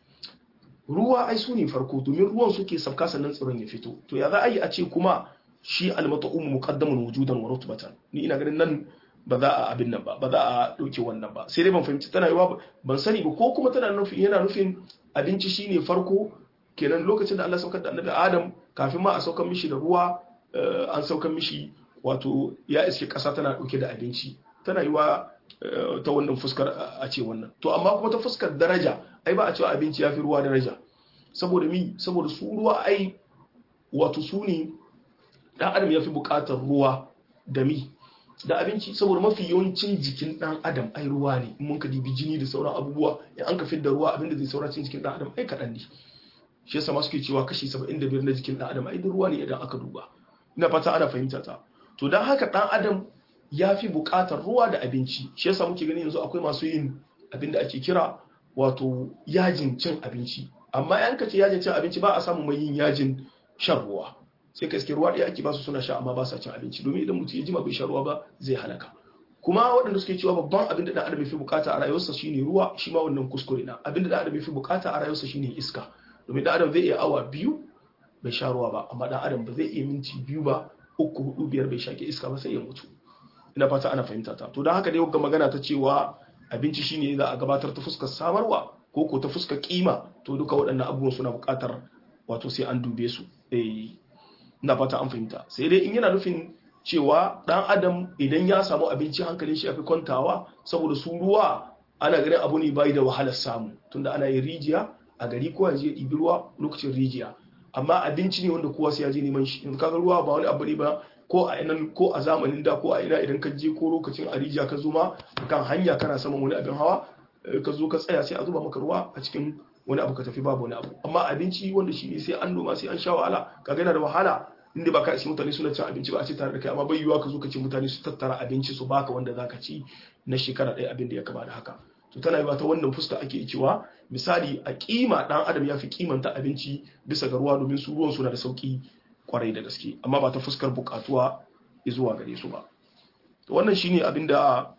ruwa ai su ne farko domin ruwan suke sabka sannan tsiron ya fito to ya za a yi a ce kuma shi almata'um muqaddamun wujudan wa rutbatan ni ina ganin nan ba za a abin nan ba ba za a dauke wannan ba sai dai ban fahimci tana yiwa ban sani ba ko kuma tana nufin yana nufin abinci shine farko kenan lokacin da Allah saukar da annabi Adam kafin ma a saukar mishi da ruwa an saukar mishi wato ya iske kasa tana dauke da abinci tana yiwa ta wannan fuskar a ce wannan to amma kuma ta fuskar daraja ai ba a cewa abinci ya fi ruwa daraja saboda mi saboda su ruwa ai wato su ne dan adam ya fi bukatar ruwa da mi da abinci saboda mafi yawancin jikin dan adam ai ruwa ne in mun ka dibi jini da sauran abubuwa in an ka da ruwa abinda zai saura cikin jikin dan adam ai kaɗan ne shi yasa ma suke cewa kashi 75 na jikin dan adam ai ruwa ne idan aka duba ina fata ana fahimta ta to dan haka dan adam ya fi bukatar ruwa da abinci shi yasa muke gani yanzu akwai masu yin abinda ake kira wato yajin cin abinci amma yan ka ce yajin cin abinci ba a samu mai yin yajin shan ruwa sai ka iske ruwa ɗaya ake basu suna sha amma ba sa cin abinci domin idan mutum ya jima bai sha ruwa ba zai halaka kuma waɗanda suke cewa babban abin da ɗan adam ya fi bukata a rayuwarsa shine ruwa shi ma wannan kuskure na abin da ɗan adam ya fi bukata a rayuwarsa shine iska domin ɗan adam zai iya awa biyu bai sha ruwa ba amma ɗan adam ba zai iya minti biyu ba uku hudu biyar bai shake iska ba sai ya mutu ina fata ana fahimta ta to don haka dai ga magana ta cewa abinci shine za a gabatar ta fuskar samarwa ko ko ta fuskar kima to duka waɗannan abubuwan suna buƙatar wato sai an dube su eh ina fata an fahimta sai dai in yana nufin cewa dan adam idan ya samu abinci hankalin shi yafi kwantawa saboda su ruwa ana ganin abu ne bai da wahalar samu tunda ana yin rijiya a gari ko ya je ɗibi ruwa lokacin rijiya amma abinci ne wanda kowa sai ya je neman shi yanzu kaga ruwa ba wani abu ne ba ko a nan ko a zamanin da ko a ina idan ka je ko lokacin a rijiya ka zo ma kan hanya kana saman wani abin hawa ka zo ka tsaya sai a zuba maka ruwa a cikin wani abu ka tafi babu wani abu amma abinci wanda shi ne sai an noma sai an sha wahala ka gana da wahala inda ba ka isi mutane suna cin abinci ba a ce tare da kai amma bai yiwuwa ka zo ka ce mutane su tattara abinci su baka wanda zaka ci na shekara ɗaya abin da ya kama da haka to tana yiwa ta wannan fuska ake cewa misali a kima dan adam ya fi kimanta abinci bisa ga ruwa domin su ruwan suna da sauki kwarai da gaske amma ba ta fuskar bukatuwa zuwa gare su ba to wannan shine abin da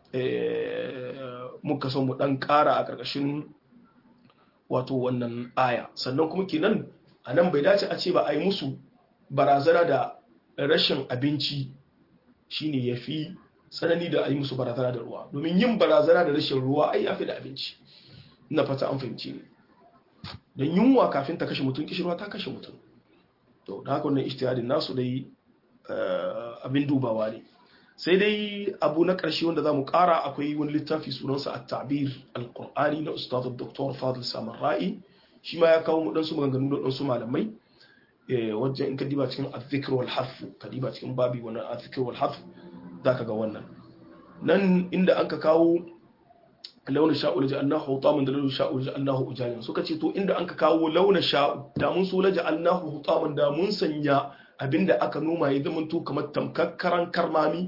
muka son mu dan kara a karkashin wato wannan aya sannan kuma kenan a nan bai dace a ce ba a yi musu barazana da rashin abinci shine ya fi tsanani da a yi musu barazana da ruwa domin yin barazana da rashin ruwa ai ya fi da abinci ina fata an fahimci ne don yunwa kafin ta kashe mutum kishirwa ta kashe mutum to da haka wannan ijtihadin nasu dai abin dubawa ne sai dai abu na ƙarshe wanda za mu ƙara akwai wani littafi sunansa a tabir al-qur'ani na ustaz dr fadil samar ra'i shi ma ya kawo mu ɗansu maganganu da ɗansu malamai wajen in ka diba cikin azzikir wal harf ka diba cikin babi wani azzikir wal harf zaka ga wannan nan inda an ka kawo launa sha'u laji annahu hutaman da launa sha'u laji annahu ujajan suka ce to inda an ka kawo launa sha'u da mun so laji annahu hutaman da mun sanya abinda aka noma ya zama to kamar tamkakkaran karmami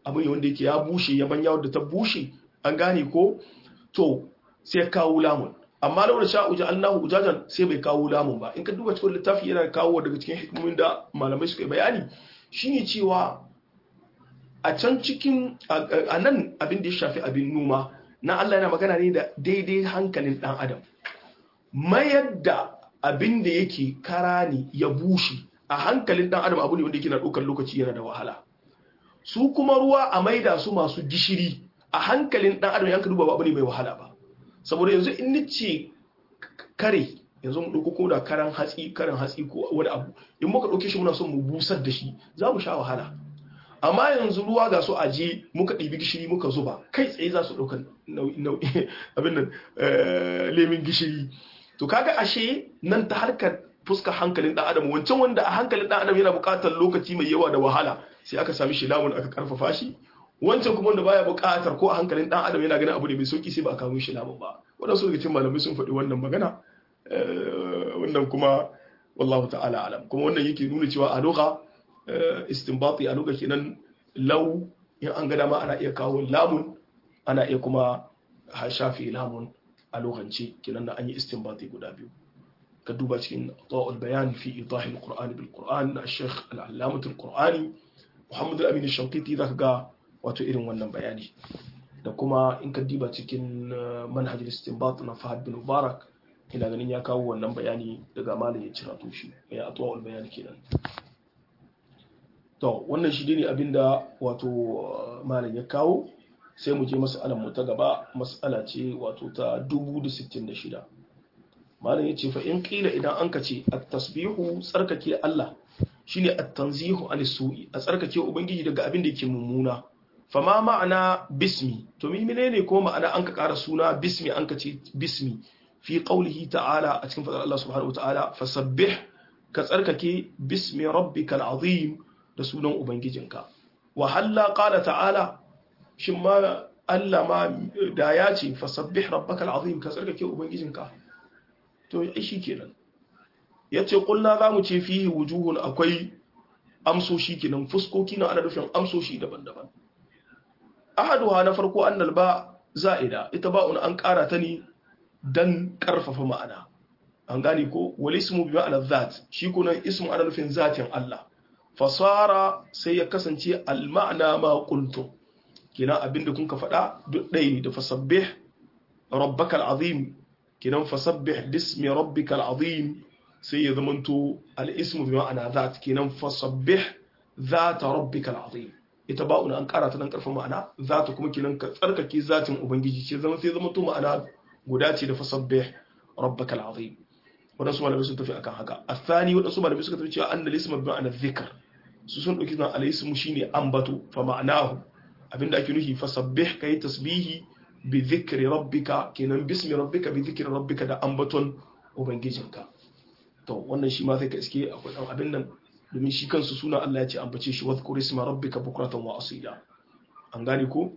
abu ne wanda yake ya bushe ya banya wadda ta bushe an gane ko to sai kawo lamun amma launa sha uja Allahu ujajan sai bai kawo lamun ba in ka duba cikin littafi yana kawo daga cikin hikimomin da malamai suka yi bayani shine cewa a can cikin a nan abin da ya shafi abin noma na Allah yana magana ne da daidai hankalin dan adam mayar da abin da yake kara ne ya bushe a hankalin dan adam abu ne wanda yake na ɗaukar lokaci yana da wahala su kuma ruwa a maida su masu gishiri a hankalin dan adam yanka duba ba abu ne mai wahala ba saboda yanzu in nace kare yanzu mu dauko ko da karan hatsi karan hatsi ko wani abu in muka dauke shi muna son mu busar da shi za mu sha wahala amma yanzu ruwa ga su aje muka ɗibi gishiri muka zuba kai tsaye za su ɗauka abin nan lemin gishiri to kaga ashe nan ta harkar fuskar hankalin dan adam wancan wanda a hankalin dan adam yana buƙatar lokaci mai yawa da wahala sai aka sami shi lamun aka karfafa shi wancan kuma wanda baya buƙatar ko a hankalin dan adam yana ganin abu ne mai sauki sai ba a kawo shi lamun ba wadansu daga cikin malamai sun faɗi wannan magana wannan kuma wallahu ta'ala alam kuma wannan yake nuna cewa a lugha istinbati a lugha kenan law in an ga dama ana iya kawo lamun ana iya kuma shafi lamun a lokance kenan da an yi istinbati guda biyu ka duba cikin ta'ul bayan fi idah al-qur'an bil qur'an na sheikh al-allamah al-qur'ani muhammad al-amin al-shanqiti zaka ga wato irin wannan bayani da kuma in ka diba cikin manhaj al-istinbat na fahad bin mubarak ina ganin ya kawo wannan bayani daga malam ya cira to shi ya atwa al-bayan kenan to wannan shi ne abinda wato malam ya kawo sai mu je mas'alar mu ta gaba mas'ala ce wato ta 1066 malam yace fa in qila idan an kace at-tasbihu tsarkake Allah shine at-tanzihu an su'i a tsarkake ubangiji daga abin da yake mummuna fama ma'ana bismi to mi menene ko ma'ana an ka ƙara suna bismi an ka ce bismi fi qaulihi ta'ala a cikin fadar Allah subhanahu wa ta'ala fasabbih ka tsarkake bismi rabbikal azim da sunan ubangijinka wa halla qala ta'ala shin ma Allah ma da ya ce fasabbih rabbakal azim ka tsarkake ubangijinka to shi kenan yace kulna zamu ce fihi wujuhun akwai amsoshi kenan fuskoki na ana nufin amsoshi daban-daban ahaduha na farko annal ba za'ida ita ba'un an ƙara ta ne dan ƙarfafa ma'ana an gane ko wal ismu bi ma'ana zat shi kunan ismu ana nufin zatin Allah fasara sai ya kasance al ma'ana ma qultum kina abinda kun ka faɗa duk ɗaya ne da fasabbih rabbakal azim kinan fasabbih bismi rabbikal azim sai ya zamanto al ismu bi ma'ana zat kinan fasabbih zata rabbikal azim ita ba'una an karata dan karfin ma'ana zata kuma kinan ka tsarkake zatin ubangiji ce zama sai zama to ma'ana guda ce da fasabbih rabbakal azim wadansu malamai sun tafi akan haka athani wadansu malamai suka tafi cewa annal ismu bi ma'ana dhikr su sun dauki nan al ismu shine ambato fa ma'anahu abinda ake nufi fasabbih kai tasbihi bi dhikri rabbika kenan bismi rabbika bi dhikri rabbika da ambaton ubangijinka to wannan shi ma sai ka iske akwai dan abin nan domin shi kansu suna Allah ya ce ambace shi wadhkur isma rabbika bukratan wa asila an gane ko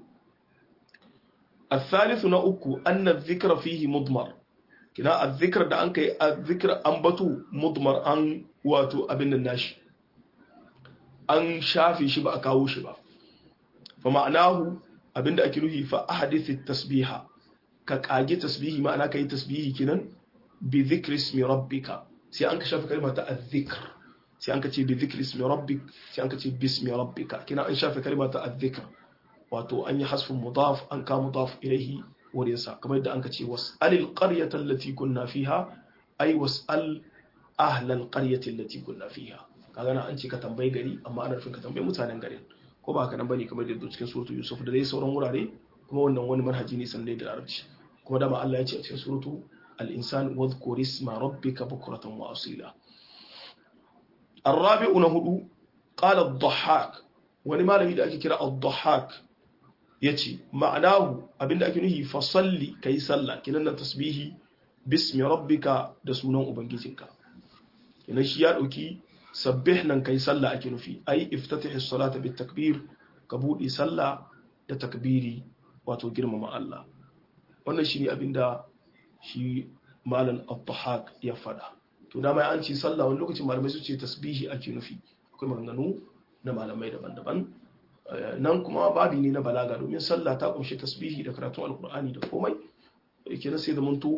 الثالث na uku anna dhikra fihi mudmar kina azzikr da an kai azzikr ambatu mudmar an wato abin nan nashi an shafe shi ba a kawo shi ba fa ma'anahu abinda ake nufi fa ahadith tasbiha ka kage tasbihi ma'ana kai tasbihi kinan bi dhikri ismi rabbika sai an ka shafe kalmar ta azzikr sai an ka ce bi dhikri ismi rabbik sai an ka ce bismi rabbika kina an shafe kalmar ta azzikr wato an yi hasfin mudaf an ka mudaf ilaihi wurin sa kamar yadda an ka ce was'alil qaryata allati kunna fiha ay was'al ahlal qaryati allati kunna fiha kaga na an ce ka tambayi gari amma ana nufin ka tambayi mutanen garin ko ba haka nan bane kamar yadda cikin suratu yusuf da dai sauran wurare kuma wannan wani manhaji ne sanne da larabci kuma dama Allah ya ce a cikin suratu al-insan wadhkur isma rabbika bukratan wa asila الرابع نهدو قال الضحاك wani malami da ake kira al-dhahak yace ma'anahu abinda ake nufi fa salli kai sallah kinan nan tasbihi bismi rabbika da sunan ubangijinka kinan shi ya dauki sabbih nan kai sallah ake nufi ai iftatihi salata bit takbir ka bude sallah da takbiri wato girmama Allah wannan shine abinda shi malam al-dhahak ya fada to da mai an ce sallah wani lokacin malamai su ce tasbihi ake nufi akwai maganganu na malamai daban-daban nan kuma babi ne na balaga domin sallah ta kunshi tasbihi da karatun alkur'ani da komai kenan sai da muntu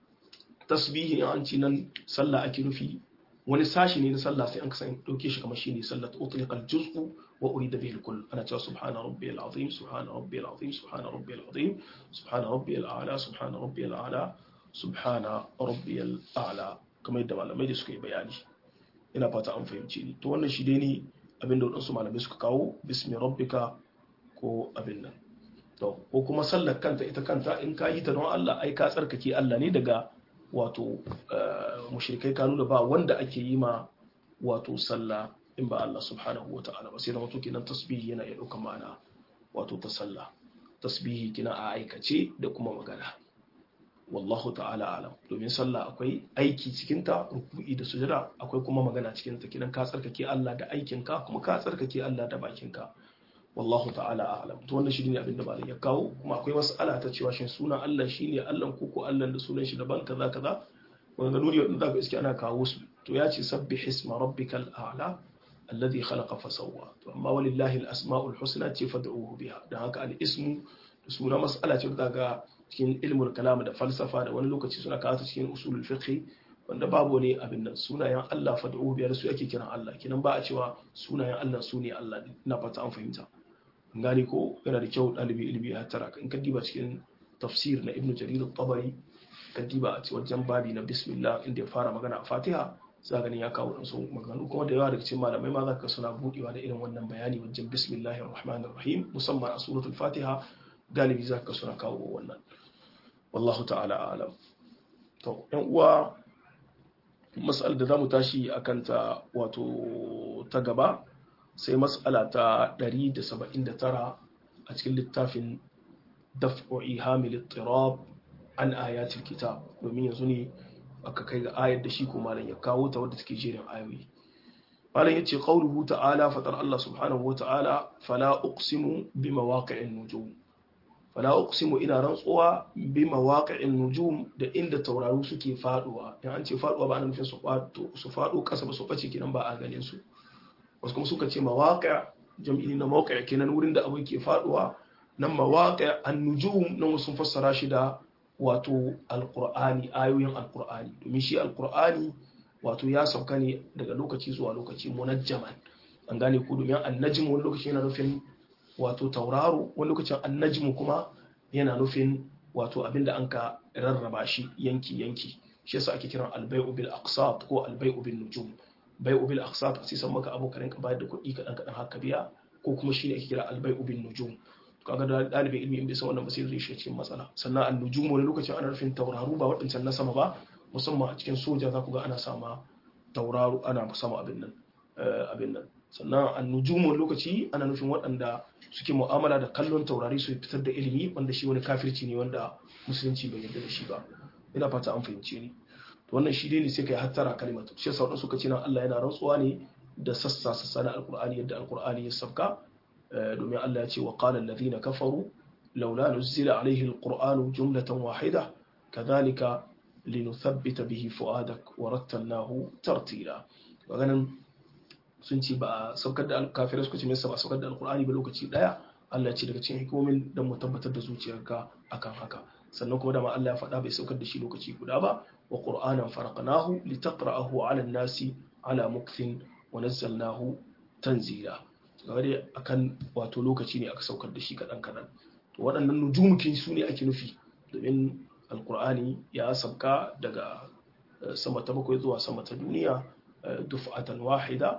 tasbihi in an ci nan sallah ake nufi wani sashi ne na sallah sai an kasan dauke shi kamar shine sallah ta utliqal juz'u wa urida bihi al ana cewa subhana rabbiyal azim subhana rabbiyal azim subhana rabbiyal azim subhana rabbiyal a'la subhana rabbiyal a'la subhana rabbiyal a'la kamar yadda malamai da suka yi bayani ina fata an fahimci ni to wannan shi dai ne abin da wadansu malamai suka kawo bismi rabbika ko abin nan to ko kuma sallar kanta ita kanta in ka yi ta don Allah ai ka tsarkake Allah ne daga wato mushrikai ka nuna ba wanda ake yi ma wato sallah in ba Allah subhanahu wa ta'ala ba sai da wato kenan tasbihi yana iya ɗaukar ma'ana wato ta sallah tasbihi kina a aikace da kuma magana wallahu ta'ala alam domin sallah akwai aiki cikin ta ruku'i da sujada akwai kuma magana cikin ta kidan ka tsarkake Allah da aikin ka kuma ka tsarkake Allah da bakin ka wallahu ta'ala alam to wannan shine abin da malam ya kawo kuma akwai mas'ala ta cewa shin sunan Allah shine Allah ko ko Allah da sunan shi daban kaza kaza wanda nuni wanda zaka iske ana kawo su to ya ce sabbih isma rabbikal a'la alladhi khalaqa fa sawwa to amma walillahi al-asma'ul husna ce fad'uhu biha dan haka al-ismu da suna mas'ala ce da ga cikin ilmul kalam da falsafa da wani lokaci suna kawo ta cikin usulul fiqh wanda babu ne abin nan sunayen Allah fad'uhu biha su ake kiran Allah kinan ba a cewa sunayen Allah su ne Allah ina fata an fahimta gani ko yana da kyau ɗalibi ilimi ya tara in ka diba cikin tafsir na ibnu jarir al-tabari ka diba a wajen babi na bismillah inda ya fara magana a fatiha za gani ya kawo ɗansu maganganu kuma da yawa daga cikin malamai ma za ka suna buɗewa da irin wannan bayani wajen bismillahir rahmanir rahim musamman a suratul fatiha galibi za ka suna kawo wannan wallahu ta'ala alam to yan uwa mas'al da zamu tashi akan ta wato ta gaba sai mas'ala ta 179 a cikin littafin daf'u ihamil ittirab an ayatul kitab domin yanzu ne aka kai ga ayar da shi ko malam ya kawo ta wadda take jerin ayoyi malam yace qauluhu ta'ala fatar Allah subhanahu wata'ala fala uqsimu bi mawaqi'in nujum fala uqsimu ina rantsuwa bi mawaqi'in nujum da inda tauraru suke faduwa in an ce faduwa ba ana nufin su fado su fado kasa ba su bace kenan ba a ganin su wasu kuma suka ce mawaqi' jam'i na mawqi' kenan wurin da abu ke faduwa nan mawaqi' an-nujum nan sun fassara shi da wato alkur'ani ayoyin alkur'ani domin shi alkur'ani wato ya sauka ne daga lokaci zuwa lokaci munajjaman an gane ku domin annajim wani lokaci yana nufin wato tauraro wani lokacin annajim kuma yana nufin wato abinda an ka rarraba shi yanki yanki shi yasa ake kiran albai'u bil aqsat ko albai'u bin nujum bai'u bil aqsat sai san maka abokan ka bayar da kuɗi kaɗan kaɗan haka biya ko kuma shine ake kira albai'u bin nujum kaga da dalibin ilimi in bai san wannan ba sai zai shiga cikin matsala sannan an-nujum wani lokacin ana rufin tauraru ba waɗancan na sama ba musamman a cikin soja za ku ga ana sama tauraru ana sama abin nan abin nan sannan an-nujum wani lokaci ana nufin waɗanda suke mu'amala da kallon taurari su fitar da ilimi wanda shi wani kafirci ne wanda musulunci bai yarda da shi ba ina fata an fahimce ni to wannan shi dai ne sai kai hattara kalimatu shi yasa wadansu suka ce nan Allah yana rantsuwa ne da sassa sassa na alqur'ani yadda alqur'ani ya sabka domin Allah ya ce wa qala alladhina kafaru laula nuzila alayhi alqur'anu jumlatan wahida kadhalika linuthabbita bihi fuadak wa rattalnahu tartila maganan sun ce ba a saukar da kafirai suka ce mai ba a saukar da alqur'ani ba lokaci daya Allah ya ce daga cikin hikimomin dan mu tabbatar da zuciyarka akan haka sannan kuma dama Allah ya faɗa bai saukar da shi lokaci guda ba wa qur'anan faraqnahu litaqra'ahu 'ala an-nasi 'ala mukthin wa nazzalnahu tanzila gare akan wato lokaci ne aka saukar da shi kaɗan kaɗan to waɗannan nujumukin su ne ake nufi domin alkur'ani ya sauka daga sama ta bakwai zuwa sama ta duniya dufa'atan wahida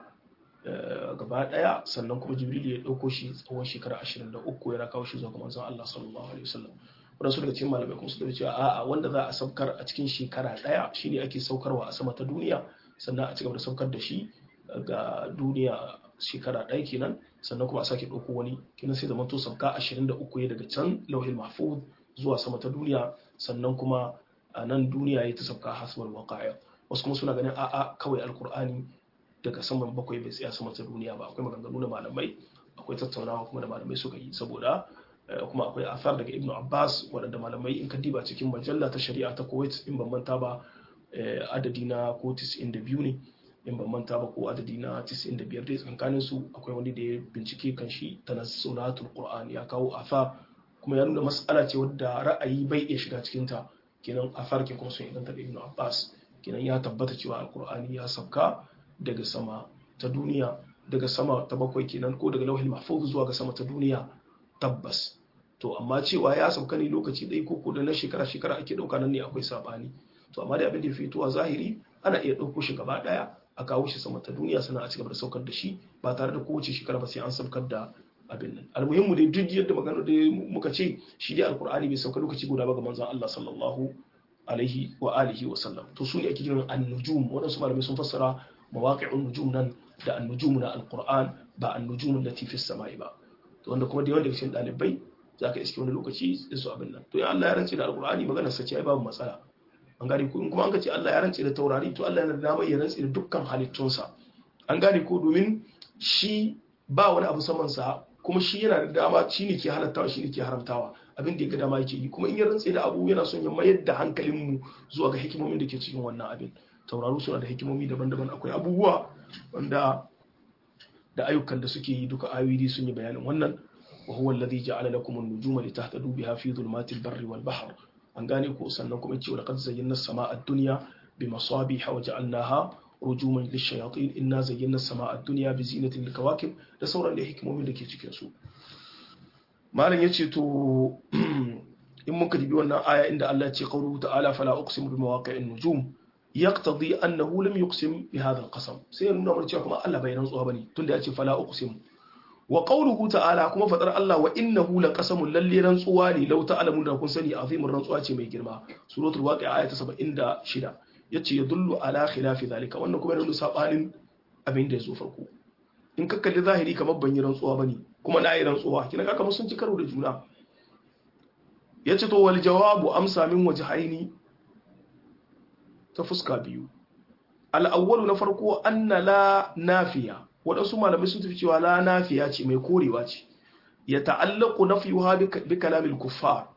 gaba ɗaya sannan kuma jibril ya ɗauko shi tsawon shekara 23 yana kawo shi zuwa ga manzon Allah sallallahu alaihi wasallam wadansu daga cikin malamai kuma su da cewa a'a wanda za a saukar a cikin shekara ɗaya shine ake saukarwa a sama ta duniya sannan a cigaba da saukar da shi ga duniya shekara ɗaya kenan sannan kuma a sake ɗauko wani kenan sai zama to sauka 23 ya daga can lauhin mahfuz zuwa sama ta duniya sannan kuma a nan duniya ya ta sauka hasbal waqa'a wasu kuma suna ganin a'a kawai alkur'ani daga saman bakwai bai tsaya sama ta duniya ba akwai maganganu da malamai akwai tattaunawa kuma da malamai suka yi saboda kuma akwai athar daga ibnu abbas waɗanda malamai in ka diba cikin majalla ta shari'a ta kuwait in ban manta ba adadi na ko 92 ne in ban manta ba ko adadi na 95 dai tsakanin su akwai wani da ya bincike kan shi tanassulatul qur'an ya kawo afa kuma ya nuna mas'ala ce wadda ra'ayi bai iya shiga cikin ta kenan afar ke kuma sun inganta da ibnu abbas kenan ya tabbata cewa alqur'ani ya sauka daga sama ta duniya daga sama ta bakwai kenan ko daga lauhin mahfuz zuwa ga sama ta duniya tabbas to amma cewa ya sauka ne lokaci ɗaya ko ko da na shekara shekara ake ɗauka nan ne akwai sabani to amma da abin da ya fito a zahiri ana iya ɗauko shi gaba ɗaya a kawo shi sama ta duniya sannan a cigaba da saukar da shi ba tare da kowace shekara ba sai an saukar da abin nan almuhimmu dai duk yadda magana da muka ce shi dai alkur'ani bai sauka lokaci guda ba ga manzon Allah sallallahu alaihi wa alihi wa sallam to su ne ake kiran an-nujum waɗansu malamai sun fassara mawaqi'un nujum nan da an-nujum na alkur'an ba an-nujum allati fi samai ba to wanda kuma da yawan daga cikin ɗalibai za ka iske wani lokaci da su abin nan to ya Allah ya rantse da alkur'ani magana sa ce ai babu matsala an gane ko in kuma an ka ce Allah ya rantse da taurari to Allah yana da damar ya rantse da dukkan halittunsa an gane ko domin shi ba wani abu saman sa kuma shi yana da dama shi ne ke halattawa shi ne ke haramtawa abin da ya ga dama yake yi kuma in ya rantse da abu yana son ya mayar da hankalin mu zuwa ga hikimomin da ke cikin wannan abin tauraru suna da hikimomi daban-daban akwai abubuwa wanda da ayyukan da suke yi duka ayoyi sun yi bayanin wannan وهو الذي جعل لكم النجوم لتهتدوا بها في ظلمات البر والبحر an gane ko sannan kuma cewa laqad zayyana as-samaa ad-dunya bi masabiha wa ja'alnaha rujuman lish-shayatin inna zayyana as-samaa ad-dunya bi zinatin lil-kawakib da sauran da hikimomin da ke cikin su malam yace to in muka dibi wannan aya inda Allah ya ce qawluhu ta'ala fala uqsimu bi mawaqi'in nujum yaqtadi annahu lam yuqsim bi hadha al-qasam sai nuna mana cewa kuma Allah bai rantsuwa bane tunda ya ce fala uqsimu wa qawluhu ta'ala kuma fadar Allah wa innahu laqasamun lalle rantsuwa ne law ta'lamun da kun sani azimin rantsuwa ce mai girma suratul waqi'a aya ta 76 yace yadullu ala khilafi zalika wannan kuma yana sabanin abin da yazo farko in ka kalli zahiri kamar ban yi rantsuwa bane kuma na yi rantsuwa kina ga kamar sun ci karo da juna yace to wal jawabu amsa min wajhaini ta fuska biyu al awwalu na farko anna la nafiya waɗansu malamai sun tafi cewa la nafiya ce mai korewa ce ya ta'allaku nafiyuha bi kalamil kuffar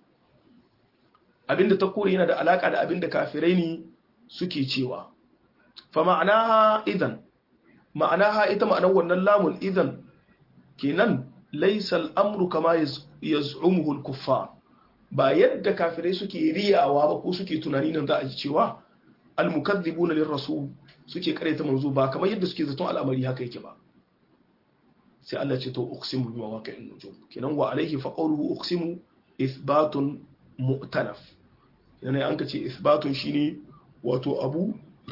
abinda ta kore yana da alaka da abinda kafirai ne suke cewa fa ma'anaha idan ma'anaha ita ma'anar wannan lamun idan kenan laysa al-amru kama yaz'umuhu al-kuffar ba yadda kafirai suke riyawa ba ko suke tunani nan za a ji cewa al-mukaththibuna lir-rasul suke ta manzo ba kamar yadda suke zaton al'amari haka yake ba sai Allah ce to uqsimu bi mawaqi'in nujum kenan wa alayhi fa qawluhu uqsimu ithbatun mu'tanaf kenan an ka ce ithbatun shine wato abu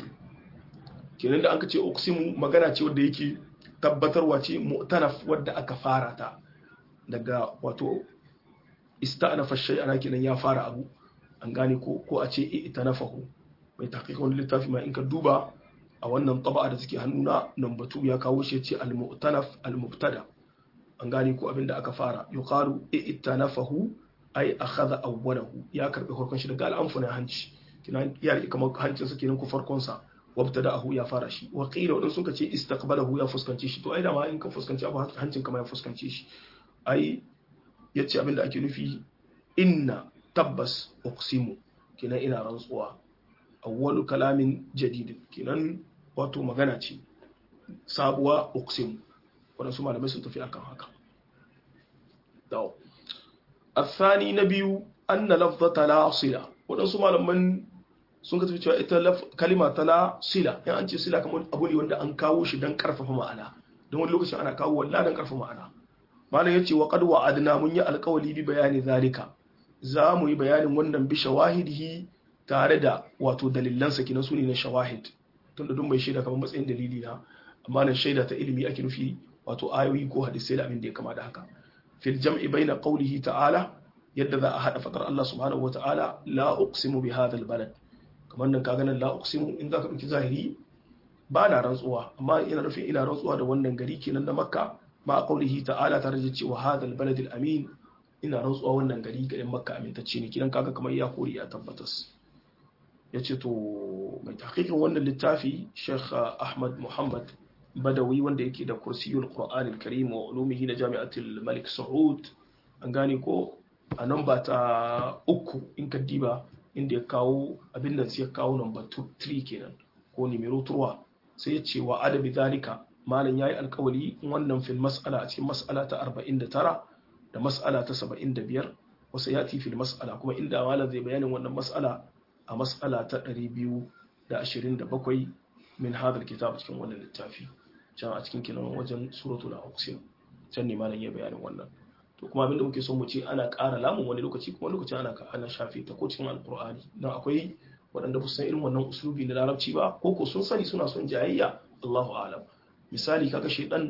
kenan da an ka ce uqsimu magana ce wanda yake tabbatarwa ce mu'tanaf wadda aka fara ta daga wato ista'nafa shay'ana kenan ya fara abu an gane ko ko a ce itanafahu mai tahqiqon littafi ma in ka duba a wannan taba'a da suke hannuna nan batu ya kawo shi ce al-mu'tanaf al-mubtada an gane ko abinda aka fara yuqalu i'tanafahu ay akhadha awwalahu ya karbi farkon shi daga al-anfuna hanci kina ya rike kamar hancin sa kenan ku farkon sa wabtada'ahu ya fara shi wa qila wadan suka ce istaqbalahu ya fuskanci shi to ai da ma in ka fuskanci abu hancin kama ya fuskanci shi ai yace abinda ake nufi inna tabbas uqsimu kina ina rantsuwa awwalu kalamin jadidin kenan wato magana ce sabuwa uqsim waɗansu malamai sun tafi akan haka dawo athani na biyu anna lafzata la sila waɗansu malaman sun ka tafi cewa ita kalima ta la sila yan an ce sila kamar abu ne wanda an kawo shi don karfafa ma'ana don wani lokacin ana kawo wallah don karfafa ma'ana malam yace wa qad wa'adna mun yi alƙawali bi bayani zalika za mu yi bayanin wannan bi shawahidihi tare da wato dalilansa kinan su ne na shawahid tunda duk mai shaida kamar matsayin dalili na amma nan shaida ta ilimi ake nufi wato ayoyi ko hadisai da abin da ya kama da haka fil jam'i baina qawlihi ta'ala yadda za a hada fadar Allah subhanahu wa ta'ala la uqsimu bi hadha balad kamar nan kaga nan la uqsimu in zaka dauki zahiri ba na rantsuwa amma ina nufin ina rantsuwa da wannan gari kenan na makka ma qawlihi ta'ala tare da cewa hadha balad amin ina rantsuwa wannan gari garin makka amintacce ne kidan kaga kamar ya kori ya tabbatas ya ce to mai tahqiqin wannan littafi Sheikh Ahmad Muhammad Badawi wanda yake da kursiyul Qur'an al-Karim wa ulumihi na Jami'atul Malik Saud an gane ko a nan ba ta uku in ka diba inda ya kawo abin da ya kawo number 3 kenan ko numero 3 sai ya ce wa adabi zalika malam yayi alkawali wannan fil mas'ala a cikin mas'ala ta 49 da mas'ala ta 75 wasu yati fil mas'ala kuma inda malam zai bayanin wannan mas'ala a mas'ala ta 227 min hadal kitab cikin wannan littafi can a cikin kinan wajen suratul aqsim can ne malam ya bayanin wannan to kuma abinda muke so mu ce ana ƙara lamun wani lokaci kuma lokaci ana ana shafe ta ko cikin alqur'ani dan akwai waɗanda ba su san irin wannan uslubi na larabci ba ko ko sun sani suna son jayayya Allahu a'lam misali kaga shaydan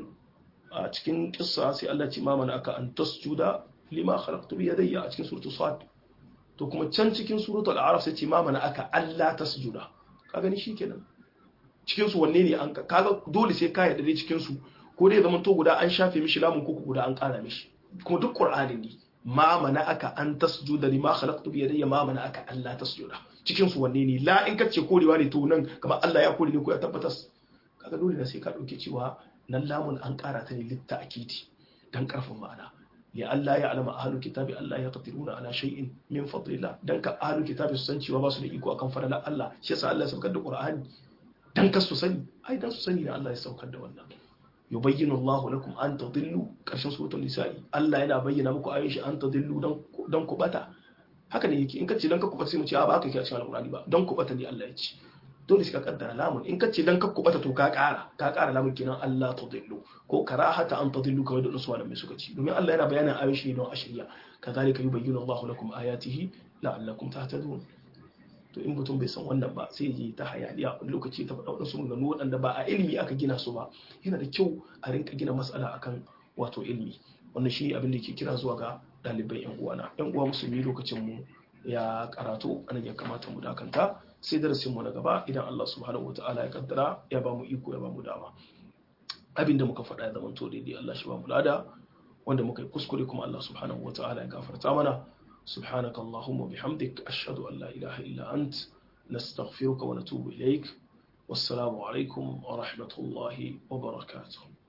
a cikin kissa sai Allah ce mamana aka an tasjuda lima khalaqtu bi yadayya a cikin suratul sad to kuma can cikin suratul a'raf sai ce mamana aka Allah tasjuda ka gani shikenan cikin su wanne ne an kaga dole sai ka yarda dai cikin su ko dai zaman to guda an shafe mishi lamun ko guda an kara mishi kuma duk qur'ani ne ma mana aka an tasjuda lima khalaqtu bi yadayya ma mana aka Allah tasjuda cikin su wanne ne la in kace korewa ne to nan kamar Allah ya kore ne ko ya tabbatar kaga dole ne sai ka dauke cewa nan lamun an kara ta ne litta akiti dan karfin ma'ana ya Allah ya alama ahlul kitabi Allah ya qadiruna ala shay'in min fadlillah dan ka ahlul kitabi su san cewa ba su da iko akan fadalar Allah shi yasa Allah ya saukar da Qur'ani dan ka su sani ai dan su sani ne Allah ya saukar da wannan yubayyinu Allah lakum an tadillu karshen suratul nisa'i Allah yana bayyana muku ayoyin shi an tadillu dan dan ku bata haka ne yake in kace dan ka kubata sai mu ce a ba ka kiyaye cikin alqur'ani ba dan ku bata ne Allah ya ce dole sai ka kaddara lamun in kace dan ka kubata to ka kara ka kara lamun kenan Allah tadillu ko karahata an tadillu kawai da usuwa da mai suka ci domin Allah yana bayanin ayoyin shi don ashiriya kazalika yubayyinu Allah lakum ayatihi la'allakum tahtadun to in mutum bai san wannan ba sai yi ta hayaniya wani lokaci ta faɗa waɗansu maganganu waɗanda ba a ilimi aka gina su ba yana da kyau a rinka gina matsala akan wato ilimi wannan shi abin da ke kira zuwa ga ɗaliban yan uwana yan uwa musulmi lokacin mu ya karatu anan ya kamata mu dakanta sai darasin mu na gaba idan Allah subhanahu wataala ya kaddara ya ba mu iko ya ba mu dama abin da muka faɗa ya zama to daidai Allah shi ba mu lada wanda muka yi kuskure kuma Allah subhanahu wataala ya gafarta mana سبحانك اللهم وبحمدك أشهد أن لا إله إلا أنت نستغفرك ونتوب إليك والسلام عليكم ورحمة الله وبركاته